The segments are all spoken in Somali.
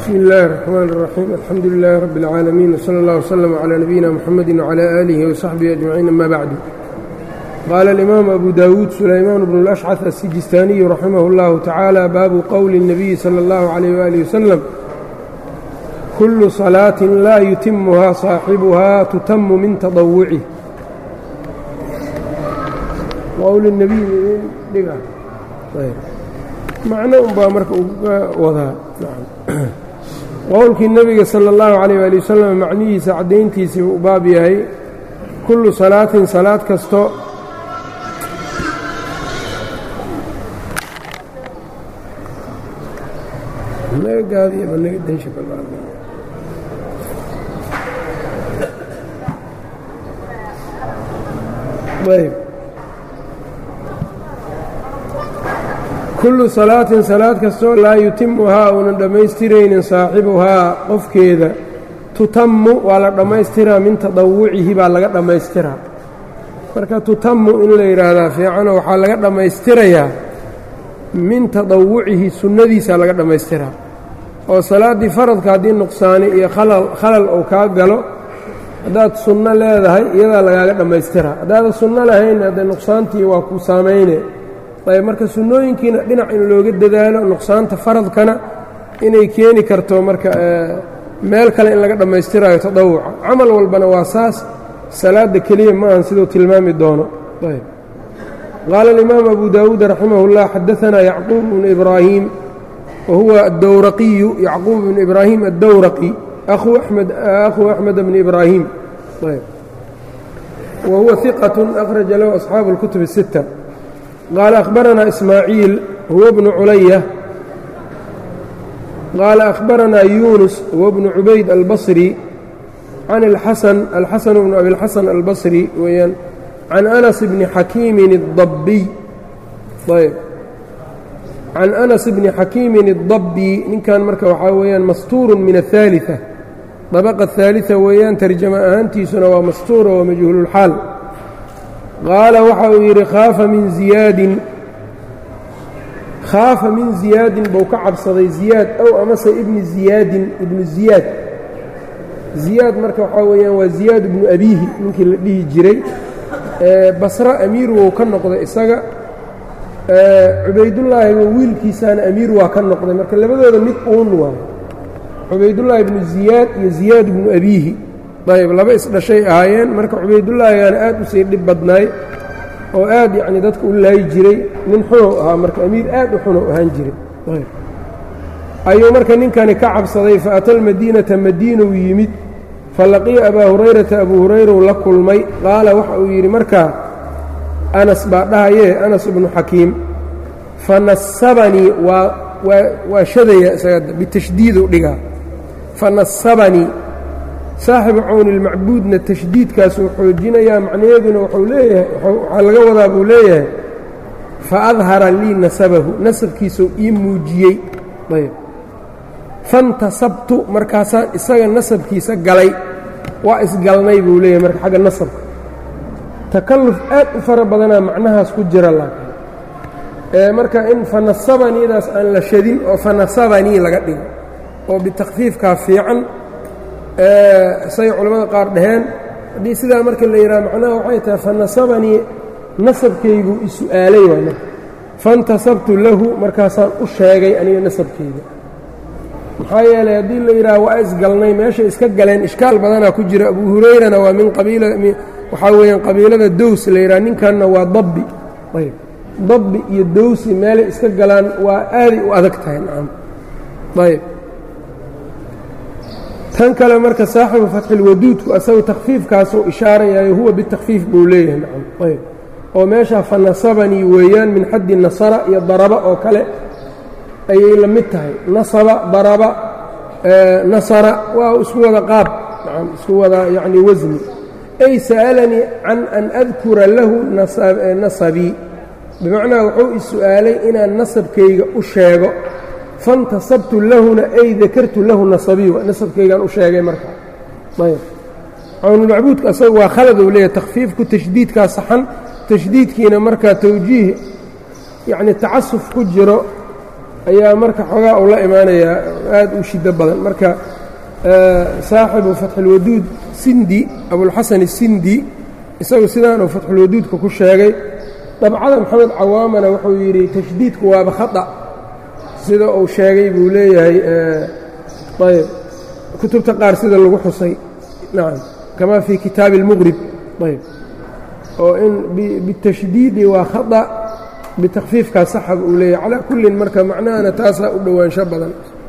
bsmi اllahi الرحmn الرaxيim alxamdu لilaahi rab اlcaalamiin wslى اllah wslm عlى nabiyina mxamedi wعlى آlihi وsaxbihi أجmaciin ama bacdu qaala اlimaamu abu dawuud sulaymaan bnu اlأshcث الsijistaaniyu raximah اllahu tacaala baabu qowli الnabiyi salى اllahu عalيyh wali waslm kulu salaaةi laa yutimuhaa صaaxibuhaa tutamu min taطawucih macno unbaa marka uga wadaa qowlkii nebiga sala اllahu calayh waali wasalam macnihiisa caddayntiisii u baab yahay kullu salaatin salaad kasto kullu salaatin salaad kastoo laa yutimuhaa uunan dhammaystiraynin saaxibuhaa qofkeeda tutammu waa la dhammaystiraa min tadawucihi baa laga dhammaystiraa marka tutammu in la yidhaahdaa fiicanoo waxaa laga dhammaystirayaa min tadawucihi sunnadiisaa laga dhammaystiraa oo salaaddii faradka haddii nuqsaani iyo khalal uu kaa galo haddaad sunno leedahay iyadaa lagaaga dhammaystiraa haddaadan sunno lahayn haddee nuqsaantii waa ku saamayne ayb marka sunnooyinkiina dhinac in looga dadaalo nuqsaanta faradkana inay keeni karto marka meel kale in laga dhammaystiraayo tadawuca camal walbana waa saas salaadda keliya ma ahan siduu tilmaami doono ayb qaala alimaamu abu daawuud raximah اllah xadaanaa yacquub bnu ibraahim wa huwa addowraqiyu yacquub bnu ibraahim addowraqi akhuu axmed bni ibraahim wa huwa iqat akhraja lahu asxaabu اlkutub الsitta qaala akhbaranaa ismaaciil huwa bnu culaya qaala akhbaranaa yuunus huwa bnu cubayd albasri can alxasan alxasan bnu abilxasan albasri weeyaan can anas bni xakiimin اdabbiy ayb can anas bni xakiimin اdabbi ninkan marka waxaa weeyaan mastuurun min aلثaaliثة dabaqa الثaaliثة weeyaan tarjamo ahaantiisuna waa mastuura waa majhuululxaal qaala waxa uu yidhi khaafa min ziyaadin khaafa min ziyaadin buu ka cabsaday ziyaad ow amase ibni ziyaadin ibnu ziyaad ziyaad marka waxaa weeyaan waa ziyaad ibnu abiihi ninkii la dhihi jiray basre amiir wou ka noqday isaga cubaydullaahi wiilkiisaana amiir waa ka noqday marka labadooda mid uun waayo cubaydullaahi ibnu ziyaad iyo ziyaad ibnu abiihi ayb laba isdhashay ahaayeen marka cubaydullaahigaana aad u sii dhib badnaay oo aad yacni dadka u laayi jiray nin xunow ahaa marka amiir aad u xunow ahaan jiray ayuu marka ninkani ka cabsaday fa ata almadiinata madiinow yimid fa laqiya abaa hurayrata abuu hurayrow la kulmay qaala waxa uu yidhi markaa anas baa dhahayee anas ibnu xakiim fa nasabanii waa waa shadaya isaga bitashdiidu dhigaa fa nasabanii saaxibu cawni ilmacbuudna tashdiidkaasuu xoojinayaa macnaheeduna wuxuu leeyahay waxaa laga wadaa buu leeyahay fa adhara lii nasabahu nasabkiisuu ii muujiyey ayb fantasabtu markaasaan isaga nasabkiisa galay waa isgalnay buu leeyahay marka xagga nasabka takalluf aad u fara badanaa macnahaas ku jira laakiin marka in fanasabaniidaas aan la shadin oo fanasabanii laga dhigo oo bitakfiifkaa fiican say culimmada qaar dhaheen haddii sidaa marka la yidhaha macnaha waxay tahay fanasabanii nasabkaygu isu'aalay waay marka fantasabtu lahu markaasaan u sheegay aniga nasabkayga maxaa yeelay haddii la yidhaha waa isgalnay meeshay iska galeen ishkaal badanaa ku jira abu hurayrana waa min qabiila waxaa weeyaan qabiilada dows la yidhaha ninkanna waa dabbi ayb dabbi iyo dowsi meelay iska galaan waa aaday u adag tahay nacam ayb tan kale marka saaxibu fatxilwaduudku asagu takhfiifkaasuu ishaarayaayo huwa bitakfiif buu leeyahay nacam ayb oo meeshaa fa nasabanii weeyaan min xaddi nasara iyo daraba oo kale ayay la mid tahay nasaba daraba nasara waa isku wada qaab nacam isku wada yacni wasni ay sa'alanii can an adkura lahu nasabii bimacnaa wuxuu is-su'aalay inaan nasabkayga u sheego fantasabtu lahuna ay dakartu lahu nasabii nasabkaygaan u sheegay marka ayb cawnulmacbuudka asaga waa khalad uu leeyahay takhfiifku tashdiidkaa saxan tashdiidkiina markaa tawjiih yacni tacasuf ku jiro ayaa marka xoogaa uu la imaanayaa aad u shiddo badan marka saaxibu fatxulwaduud sindi abulxasan isindi isagu sidaanuu fatxulwaduudka ku sheegay dabcada maxamed cawaamana wuxuu yidhi tashdiidku waaba khata sida uu sheegay buu leeyahay ayb kutubta qaar sida lagu xusay nacam kamaa fii kitaabi اlmuqrib ayb oo in bitashdiidi waa khata bitakfiifkaa saxab uu leeyahay calaa kullin marka macnahana taasaa u dhowaansho badan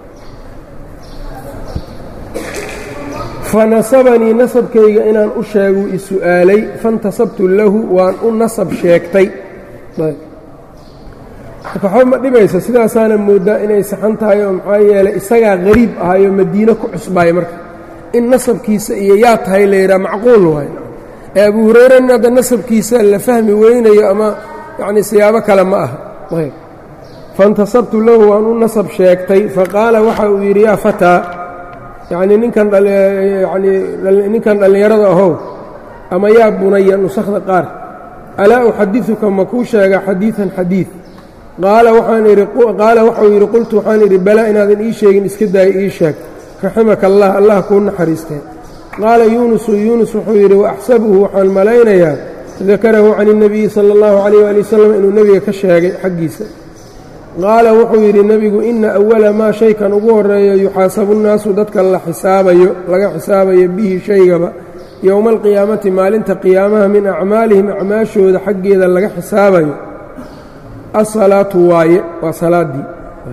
fanasabanii nasabkayga inaan u sheeguu isu'aalay fantasabtu lahu waan u nasab sheegtay marka waxba ma dhibaysa sidaasaana mooddaa inay saxan tahay oo maxaa yeelay isagaa qariib ahayoo madiine ku cusbaaya marka in nasabkiisa iyo yaa tahay layidhaha macquul waay ee abu hurayran hadda nasabkiisa la fahmi weynayo ama yacni siyaabo kale ma aha fantasabtu lahu waan u nasab sheegtay faqaala waxa uu yidhi yaa fataa yacnii ninkan yanii ninkan dhallinyarada ahow ama yaa bunaya nusakhda qaar alaa uxadiثuka ma kuu sheega xadiiثan xadiiث qaala waxaan idhi qaala waxau yidhi qultu waxaan idhi balaa inaadan ii sheegin iska daaya ii sheeg raximaka allah allah kuu naxariistee qaala yuunusu yuunus wuxuu yidhi waaxsabuhu waxaan malaynayaa dakarahu can الnabiyi salى اllahu عalيyh ali wasalam inuu nebiga ka sheegay xaggiisa qaala wuxuu yidhi nebigu ina awala maa shaykan ugu horeeyo yuxaasabu nnaasu dadka la xisaabayo laga xisaabayo bihi shaygaba yowma alqiyaamati maalinta qiyaamaha min acmaalihim acmaashooda xaggeeda laga xisaabayo asalaatu waaye waa salaaddii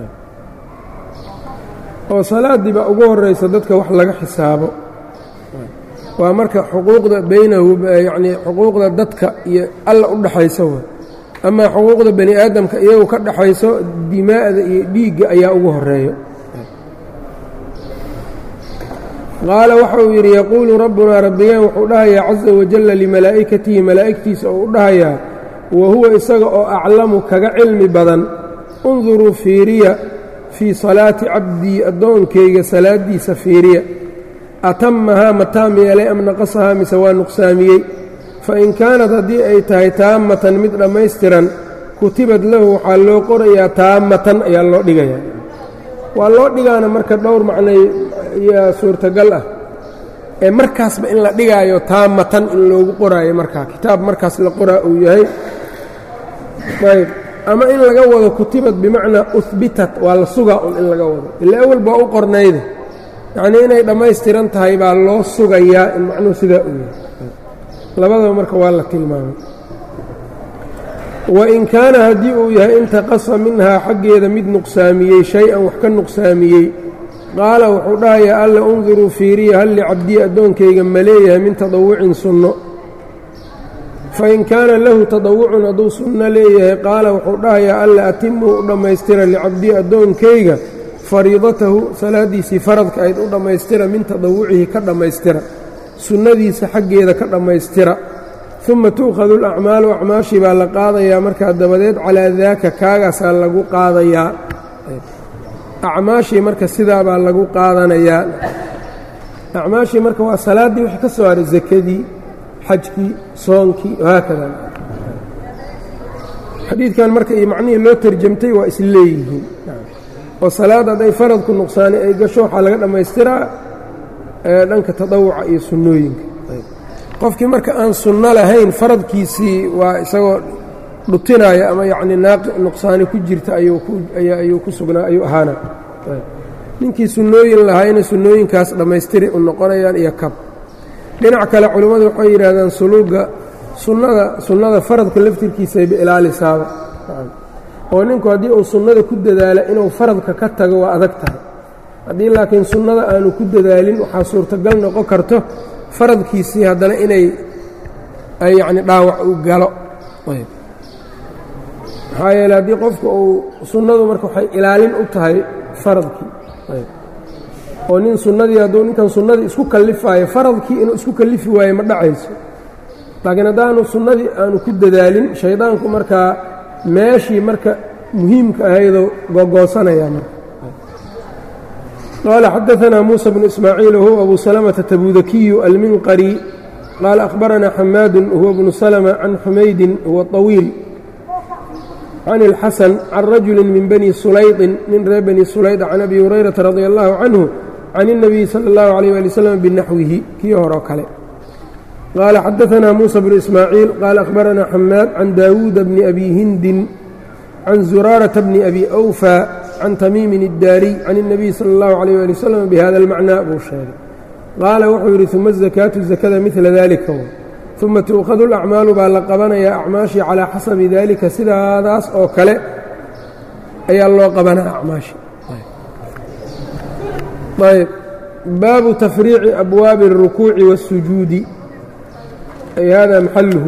oo salaaddii baa ugu horraysa dadka wax laga xisaabo waa marka xuquuqda baynahu yacnii xuquuqda dadka iyo alla u dhaxaysa wa amaa xuquuqda bani aadamka iyagu ka dhaxayso dimaa'da iyo dhiigga ayaa ugu horeeyo qaala waxa uu yidhi yaquulu rabbunaa rabbigeen wuxuu dhahayaa caza wajalla limalaa'ikatihi malaa'igtiisa oo u dhahayaa wa huwa isaga oo aclamu kaga cilmi badan unduruu fiiriya fii salaati cabdii addoonkayga salaaddiisa fiiriya atamahaa ma taam yeelay am naqasahaa mise waa nuqsaamiyey fain kaanat haddii ay tahay taammatan mid dhammaystiran kutibad lahu waxaa loo qorayaa taammatan ayaa loo dhigayaa waa loo dhigaana marka dhowr macnay yaa suurtagal ah ee markaasba in la dhigaayo taammatan in loogu qoraayo markaa kitaab markaas la qoraa uu yahay ayb ama in laga wado kutibad bimacnaa uhbitat waa la sugaa un in laga wado ila awal baa u qornayda yacnii inay dhammaystiran tahay baa loo sugayaa in macnuhu sidaa uu yahay labadaba marka waa la tilmaamay wain kaana haddii uu yahay intaqasa minhaa xaggeeda mid nuqsaamiyey shay-an wax ka nuqsaamiyey qaala wuxuu dhahayaa alla unduruu fiiriya hal licabdii addoonkayga ma leeyahay min tadawucin sunno fain kaana lahu tadawucun hadduu sunno leeyahay qaala wuxuu dhahayaa alla atimuu u dhammaystira licabdii addoonkayga fariidatahu salaaddiisii faradka ayd u dhammaystira min tadawucihi ka dhammaystira sunnadiisa xaggeeda ka dhammaystira uma tu'khadu alacmaalu acmaashii baa la qaadayaa markaa dabadeed calaa daaka kaagaasaa lagu qaadayaa acmaashii marka sidaa baa lagu qaadanayaa acmaashii marka waa salaaddii wixii ka soo haray sakadii xajkii soonkii wahaakada xadiidkan marka iyo macnihii loo tarjamtay waa is leeyihiin oo salaad hadday faradku nuqsaani ay gasho waxaa laga dhammaystiraa dhanka tadawuca iyo sunnooyinka qofkii marka aan sunno lahayn faradkiisii waa isagoo dhutinaya ama yacnii naaqi nuqsaani ku jirta ayuu ku sugnaa ayuu ahaana ninkii sunnooyin lahaayna sunnooyinkaas dhammaystiri u noqonayaan iyo kab dhinac kale culimmadu waxay yidhaahdaan suluugga sunnada sunnada faradka laftirkiisayba ilaalisaaba oo ninku haddii uu sunnada ku dadaala inuu faradka ka tago waa adag tahay haddii laakiin sunnada aanu ku dadaalin waxaa suurtagal noqon karto faradkiisii haddana inay yacni dhaawac u galo maxaa yeele haddii qofku uu sunnadu marka waxay ilaalin u tahay faradkii oo nin sunnadii hadduu ninkan sunnadii isku kallifaayo faradkii inuu isku kallifi waayo ma dhacayso laakiin haddaanu sunnadii aanu ku dadaalin shaydaanku markaa meeshii marka muhiimka ahaydoo googoosanaya marka qال xdثna موسى بن إسماعيiل وهو أbو سلمة تبوذكي المنqري qال أخبرنا حmاad وهو بن سلمة عن حمyد هو طويل can اlxasan can rajuli min bani sulayطin nin reer bani sulayda can abi hurayrata radi allahu canhu can الnabiyi salى اllahu عalيyه ali wslam binaxwihi kii horoo kale qaala xadaثna muusa bnu ismaaciil qaala akhbarana xamaad can daawuuda bni abi hindin can zuraarata bni abi أwfى can tamiimin الdaariy can الnabiyi salى اllahu عalيyه ali wslam bihada اlmacnaa buu sheegay qaala wuxuu yidhi uma الzakaatu zakada midla dalika uma tuukhadu اlacmaalu baa la qabanayaa acmaashii calaa xasabi dalika sidaadaas oo kale ayaa loo qabanaa acmaashii ayb baabu tafriici abwaabi الrukuuci wالsujuudi ay hada maxaluhu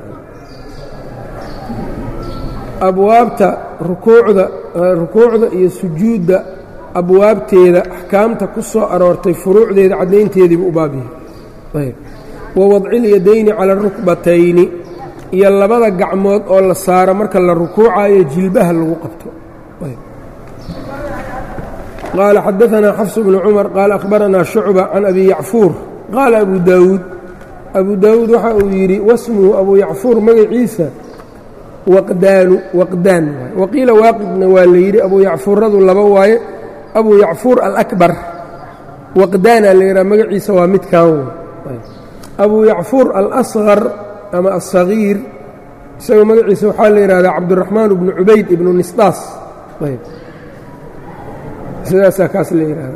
abwaabta rukuucda rukuucda iyo sujuudda abwaabteeda axkaamta ku soo aroortay furuucdeeda caddaynteediibu u baab yahay ayb wa wadcilyadayni cala arukbatayni iyo labada gacmood oo la saaro marka la rukuucayo jilbaha lagu qabto qaala xadaanaa xafs bnu cumar qaala akhbaranaa shucba can abi yacfuur qaala abu daawuud abu daawuud waxa uu yidhi wasmuhu abu yacfuur magaciisa waqdaanu waqdaan waay waqiila waaqidna waa la yidhi abu yacfuuradu laba waaye abu yacfuur alakbar waqdaana la yidhaha magaciisa waa midkan way abu yacfuur alasqar ama alsagiir isagoo magaciisa waxaa la yidhahdaa cabduraxmaan bnu cubayd ibnu nisdaas ayb sidaasaa kaas la yidhahda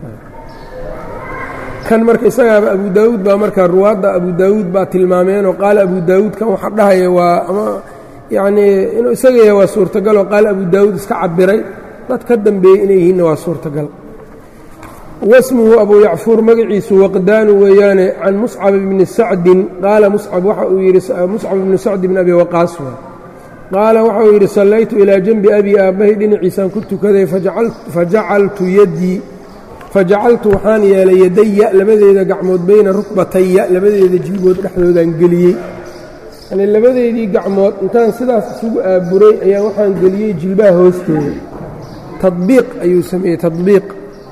kan marka isagaaba abu daawuud baa marka ruwaadda abu daawuud baa tilmaameenoo qaala abu daawuud kan waxa dhahaya waa ama yacnii inuu isaga yahay waa suurtagaloo qaala abu daawuud iska cabiray dad ka dambeeyey inay yihiinna waa suurtagal wasmuhu abu yacfuur magaciisu waqdaanu weeyaane can muscab bni sacdin qaala muscab waxa uu yidhi muscab bni sacdi bn abi waqaas waa qaala waxa uu yidhi sallaytu ilaa janbi abi aabbahay dhinaciisaan ku tukaday fajacaltu yaddii fajacaltu waxaan yeelay yadaya labadeeda gacmood bayna rukbataya labadeeda jilbood dhexdoodaan geliyey yani labadeedii gacmood intaan sidaas isugu aaburay ayaa waxaan geliyey jilbaha hoosteeda tadbiiq ayuu sameeyey tadbiiq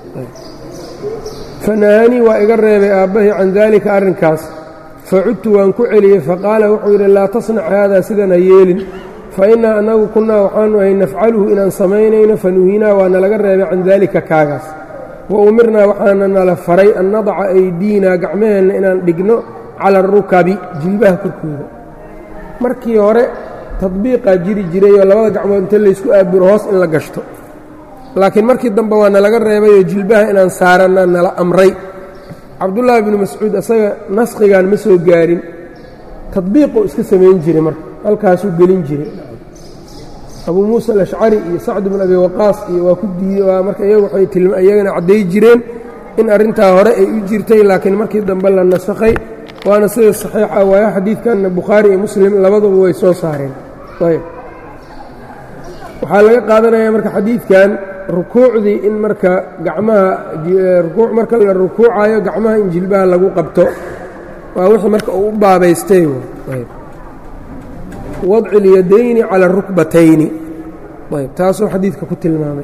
fanahaanii waa iga reebay aabbahay can daalika arrinkaas facudtu waan ku celiyey faqaala wuxuu yidhi laa tasnac haadaa sidan ha yeelin fa innaa annagu kunnaa waxaanu ahay nafcaluhu inaan samaynayno fanuhiinaa waa nalaga reebay can daalika kaagaas wa umirnaa waxaana nala faray an nadaca aydiinaa gacmaheenna inaan dhigno cala arukabi jilbaha korkooda markii hore tadbiiqaa jiri jiray oo labada gacmood inta laysku aaburo hoos in la gashto laakiin markii dambe waa nalaga reebayoo jilbaha inaan saaranna nala amray cabdullaahi binu mascuud isaga naskhigan ma soo gaarin tadbiiquu iska samayn jiray marka halkaasuu gelin jiray abuu muusa alashcari iyo sacd bn abi waqaas iyo waa ku diiday waa marka iyagu waxay iyagana cadday jireen in arrintaa hore ay u jirtay laakiin markii dambe la nasakhay waana sida saxiixa waayo xadiidkanna bukhaari iyo muslim labaduba way soo saareen ayb waxaa laga qaadanayaa marka xadiidkan rukuucdii in marka gacmaha rukuuc marka la rukuucayo gacmaha in jilbaha lagu qabto waa wixii marka uu u baabaystay ayb wadci اlyadayni calى الrukbatayni ayb taasuu xadiidka ku tilmaamay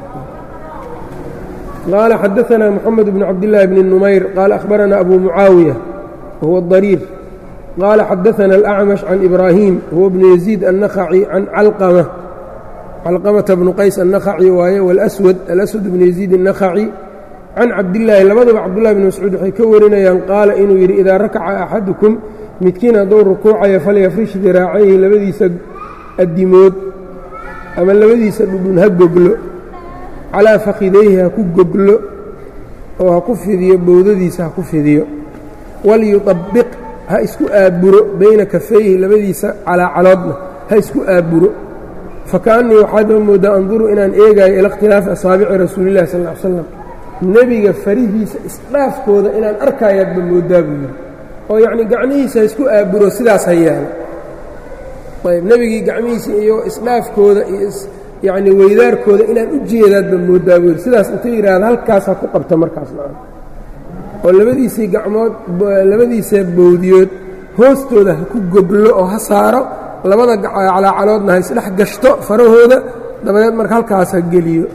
qaala xadaثna mxamed bn cabdالlahi bn numayr qaala akhbarana abu mucaawiya wahuwa الضariir qaala xadaثna الأcmash can ibrahim huwa bnu yaزيid النakhaci can calqmة calqamata bnu qays النakhaci waaye wاlأswad alaswad bnu yaزيid النakhaci can cabdillaahi labadaba cabdullahi bn mascuud waxay ka warinayaan qaala inuu yidhi idaa rakaca axadukum midkiin hadduu rukuucayo falyafrish diraacayhi labadiisa addimood ama labadiisa dhudhun ha goglo calaa fakhidayhi ha ku goglo oo ha ku fidiyo bowdadiisa ha ku fidiyo walyuطabbiq ha isku aaburo bayna kafayhi labadiisa calaacaloodna ha isku aaburo fakaannii waxaadba mooddaa anduru inaan eegaayo ila ikhtilaafi asaabici rasuulillahi sal ll ly slam nebiga farihiisa isdhaafkooda inaan arkaayaadba mooddaa buu yidhi oo yacnii gacmihiisa ha isku aaburo sidaas ha yaalo ayb nebigii gacmihiisa iyo isdhaafkooda iyo yacnii weydaarkooda inaan u jeedaadba mooddaa buu yidhi sidaas inta yidhaahda halkaas ha ku qabta markaas macana oo labadiisii gacmood labadiisa bowdiyood hoostooda ha ku goglo oo ha saaro labada calaacaloodna ha isdhex gashto farahooda dabadeed marka halkaas ha geliyo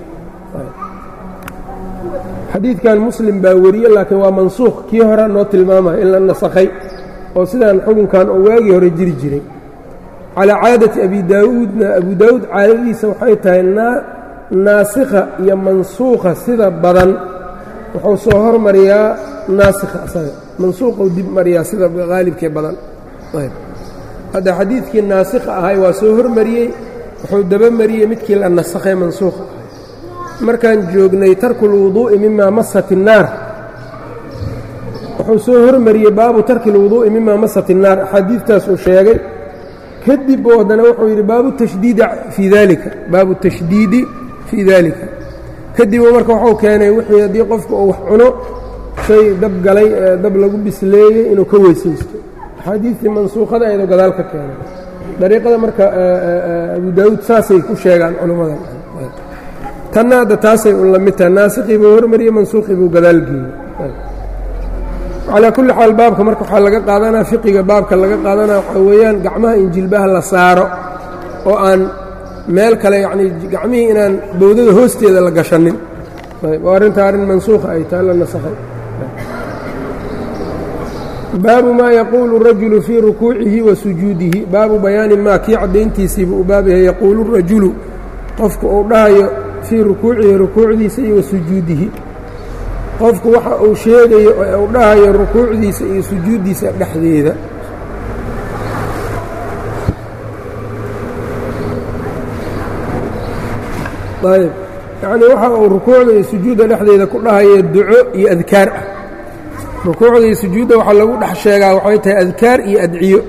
xadiidkan muslim baa weriye laakiin waa mansuukh kii hore noo tilmaamaya in la nasakhay oo sidaan xukunkan oo waagii hore jiri jiray calaa caadati abi daawuudna abu daawuud caadadiisa waxay tahay naasikha iyo mansuukha sida badan wuxuu soo hormariyaa naasikha asaga mansuuqou dib mariyaa sida haalibkee badan ayb hadda xadiidkii naasikha ahay waa soo hormariyey wuxuu dabamariyey midkii la nasakhay mansuukha ahay markaan joognay tarku اlwuduu'i mima masat الnaar wuxuu soo hormariyey baabu tarki اlwuduu'i mima masat الnaar axaadiidtaas uu sheegay kadib buu haddana wuxuu yidhi baabu tashdiidi fii dalika baabu tashdiidi fii dalika kadib uu marka wuxuu keenay wixii haddii qofku uu wax cuno shay dab galay ee dab lagu bisleeyey inuu ka weysaysto axaadiistii mansuukhada ayadoo gadaal ka keenay dariiqada marka abu daawuud saasay ku sheegaan culammada tanna hadda taasay u lamid tahay naasikii buu hormariyey mansuukhii buu gadaal geeyey calaa kulli xaal baabka marka waxaa laga qaadanaa fiqiga baabka laga qaadanaa waxaa weeyaan gacmaha in jilbaha la saaro oo aan meel kale yacnii gacmihii inaan bowdada hoosteeda la gashanin oo arrintaa arrin mansuukha ay tahay la nasakhay baabu maa yaquulu rajulu fii rukuucihi wa sujuudihi baabu bayaani maa kii caddayntiisiibu u baab yahay yaquulu rajulu qofku uu dhahayo fii rukuucihi rukuucdiisa iyo wa sujuudihi qofku waxa uu sheegayo ee uu dhahayo rukuucdiisa iyo sujuuddiisa dhexdeeda ayb yacnii waxa uu rukuucda iyo sujuudda dhexdeeda ku dhahayo duco iyo adkaar ah rukuucda iyo sujuudda waxaa lagu dhex sheegaa waxay tahay adkaar iyo adciyo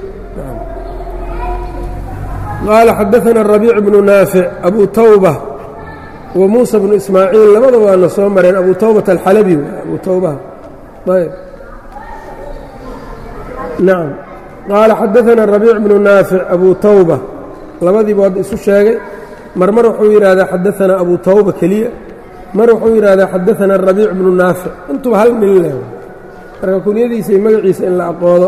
qaala xadaثana rabiic bnu naafic abu tawba wa muusa bnu ismaaciil labada waana soo mareen abu tawbata alxalabi abu tawbaha ayb nacam qaala xadaثana rabiic bnu naafic abu tawba labadiiba hadda isu sheegay mar mar wuxuu yidhaahdaa xadaثana abu tawba keliya mar wuxuu yidhaahdaa xadaثana rabiic bnu naafic intuba hal min leh marka kunyadiisa iyo magaciisa in la aqoodo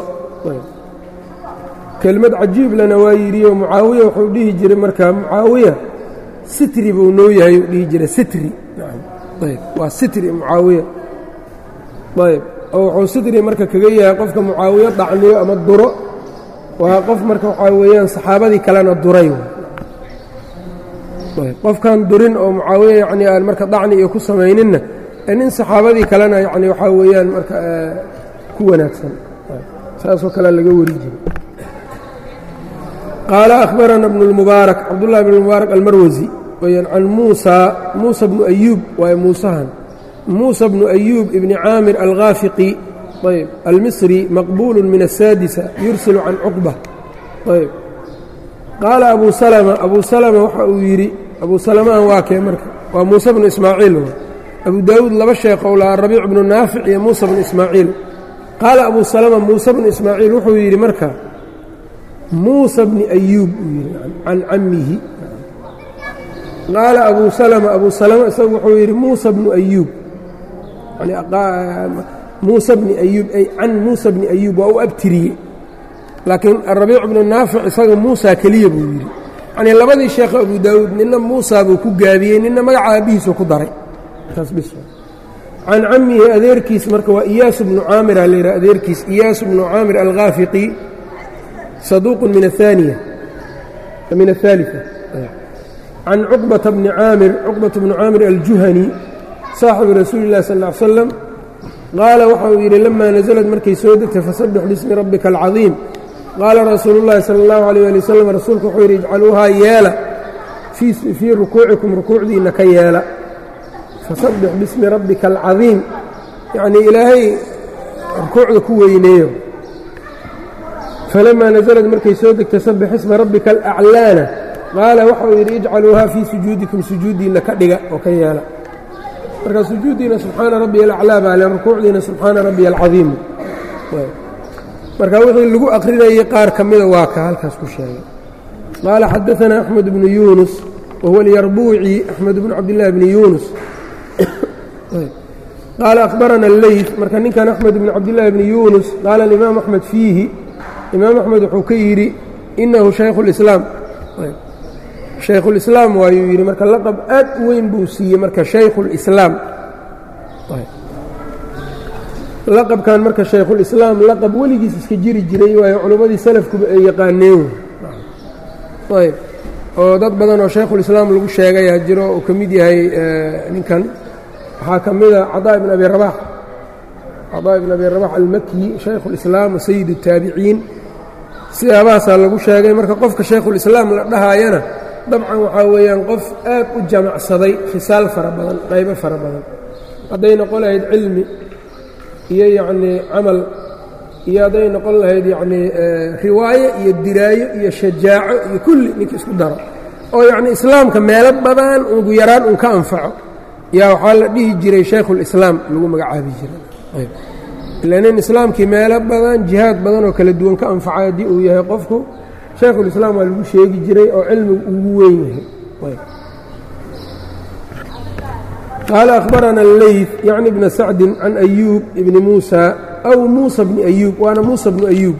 kelmad cajiib lana waa yidhiyo mucaawiya wuxuu dhihi jiray marka mucaawiya sitri buu noo yahay uu dhihi jiray sitri ayb waa sitri mucaawiya ayb oo wuxuu sitri marka kaga yahay qofka mucaawiyo dacniyo ama duro waa qof marka waxaa weeyaan saxaabadii kalena duray qofkan durin oo mucaawiya yacnii aan marka dacni iyo ku samayninna nin saxaabadii kalena yani waxaa weeyaan marka ku wanaagsan saasoo kalea laga wari jiray qaala akhbarana bnu اlmubaarak cabdullahi bn mubaarak almarwasi weyaan can muusa muusa bnu ayuub waaye muusahan muusa bnu ayuub ibni caamir alghaafiqi ayb almisri maqbuulu min aلsaadisa yursilu can cuqba ayb qaala abu salma abu salma waxa uu yidhi abu salmaan waa kee marka waa muuse bnu ismaaciil abu daawuud laba sheekhow lahaa rabiic bnu naafic iyo muusa bnu ismaaciil qaala abu salama muuse bnu ismaaciil wuxuu yidhi marka muusa bni ayuub uu yidhi can cammihi qaala abu salama abu salama isagu wuxuu yidhi muusa bnu ayuub muusa bni ayuub ay can muusa bni ayuub waa u abtiriyey laakiin arabiic bnu naafic isaga muusa keliya buu yidhi yanii labadii sheekho abu daawuud nina muusa buu ku gaabiyey nina magaca aabbihiisu ku daray can cammihi adeerkiis marka waa iyaasu bnu caamira la yidhaha adeerkiis iyaasu bnu caamir alghaafiqi saduuqun min aaniya min aلثaaliثة can cuqbata bni caamir cuqbata bni caamir aljuhani saaxibu rasuuli اllahi sal ا ly slam qaala waxa uu yidhi lama naزlad markay soo degtay fasabbix bismi rabbika alcaظiim qaala rasuulu اllahi salى اllahu alيyه ali wasalam rasuulku wuxuu yidhi ijcaluuhaa yeela fii rukuucikum rukuucdiinna ka yeela fasabbix bismi rabbika alcadiim yacnii ilaahay rukuucda ku weyneeyo falamaa nasalad markay soo degtay sabbix isma rabbika alaclaana qaala waxa uu yidhi ijcaluuhaa fii sujuudikum sujuuddiinna ka dhiga oo ka yeela marka sujuuddiina subxaana rabbiya alaclaa baa le rukuucdiina subxaana rabbiya alcadiimu marka wixii lagu akrinayay qaar ka mida waa ka halkaas ku sheegay qaala xadaanaa axmed bnu yuunus wahuwa alyarbuuci axmed bnu cabdillahi bni yuunus qaala akhbarana alleyt marka ninkan axmed bn cabdillaahi bni yuunus qaala alimaam axmed fiihi imaam axmed wuxuu ka yidhi inahu shaykhu lislaam shaykhulislaam waayuu yidhi marka laqab aad u weyn buu siiyey marka shaykhulislaam laqabkan marka shaykhulislaam laqab weligiis iska jiri jiray waayo culimmadii salafkuba ay yaqaaneen ayb oo dad badan oo shaykhulislaam lagu sheegayaa jiro uu ka mid yahay ninkan waxaa ka mida cadaa ibn abi rabax cadaa ibn abi rabax almakyi shaykhulislaam wa sayid الtaabiciin siyaabahaasaa lagu sheegay marka qofka shaykhulislaam la dhahaayana dabcan waxaa weeyaan qof aad u jamacsaday khisaal fara badan qaybo fara badan hadday noqon lahayd cilmi iyo yacnii camal iyo hadday noqon lahayd yacnii riwaayo iyo diraayo iyo shajaaco iyo kulli ninka isku daro oo yacnii islaamka meelo badan ugu yaraan un ka anfaco yaa waxaa la dhihi jiray shaykhulislaam lagu magacaabi jiray ila nin islaamkii meelo badan jihaad badan oo kala duwan ka anfacay haddii uu yahay qofku shaykhulislaam waa lagu sheegi jiray oo cilmigu ugu weyn yahay qaala akhbarana alleyt yacni bna sacdin can ayuub ibni muusa aw muusa bni ayuub waana muusa bnu ayuub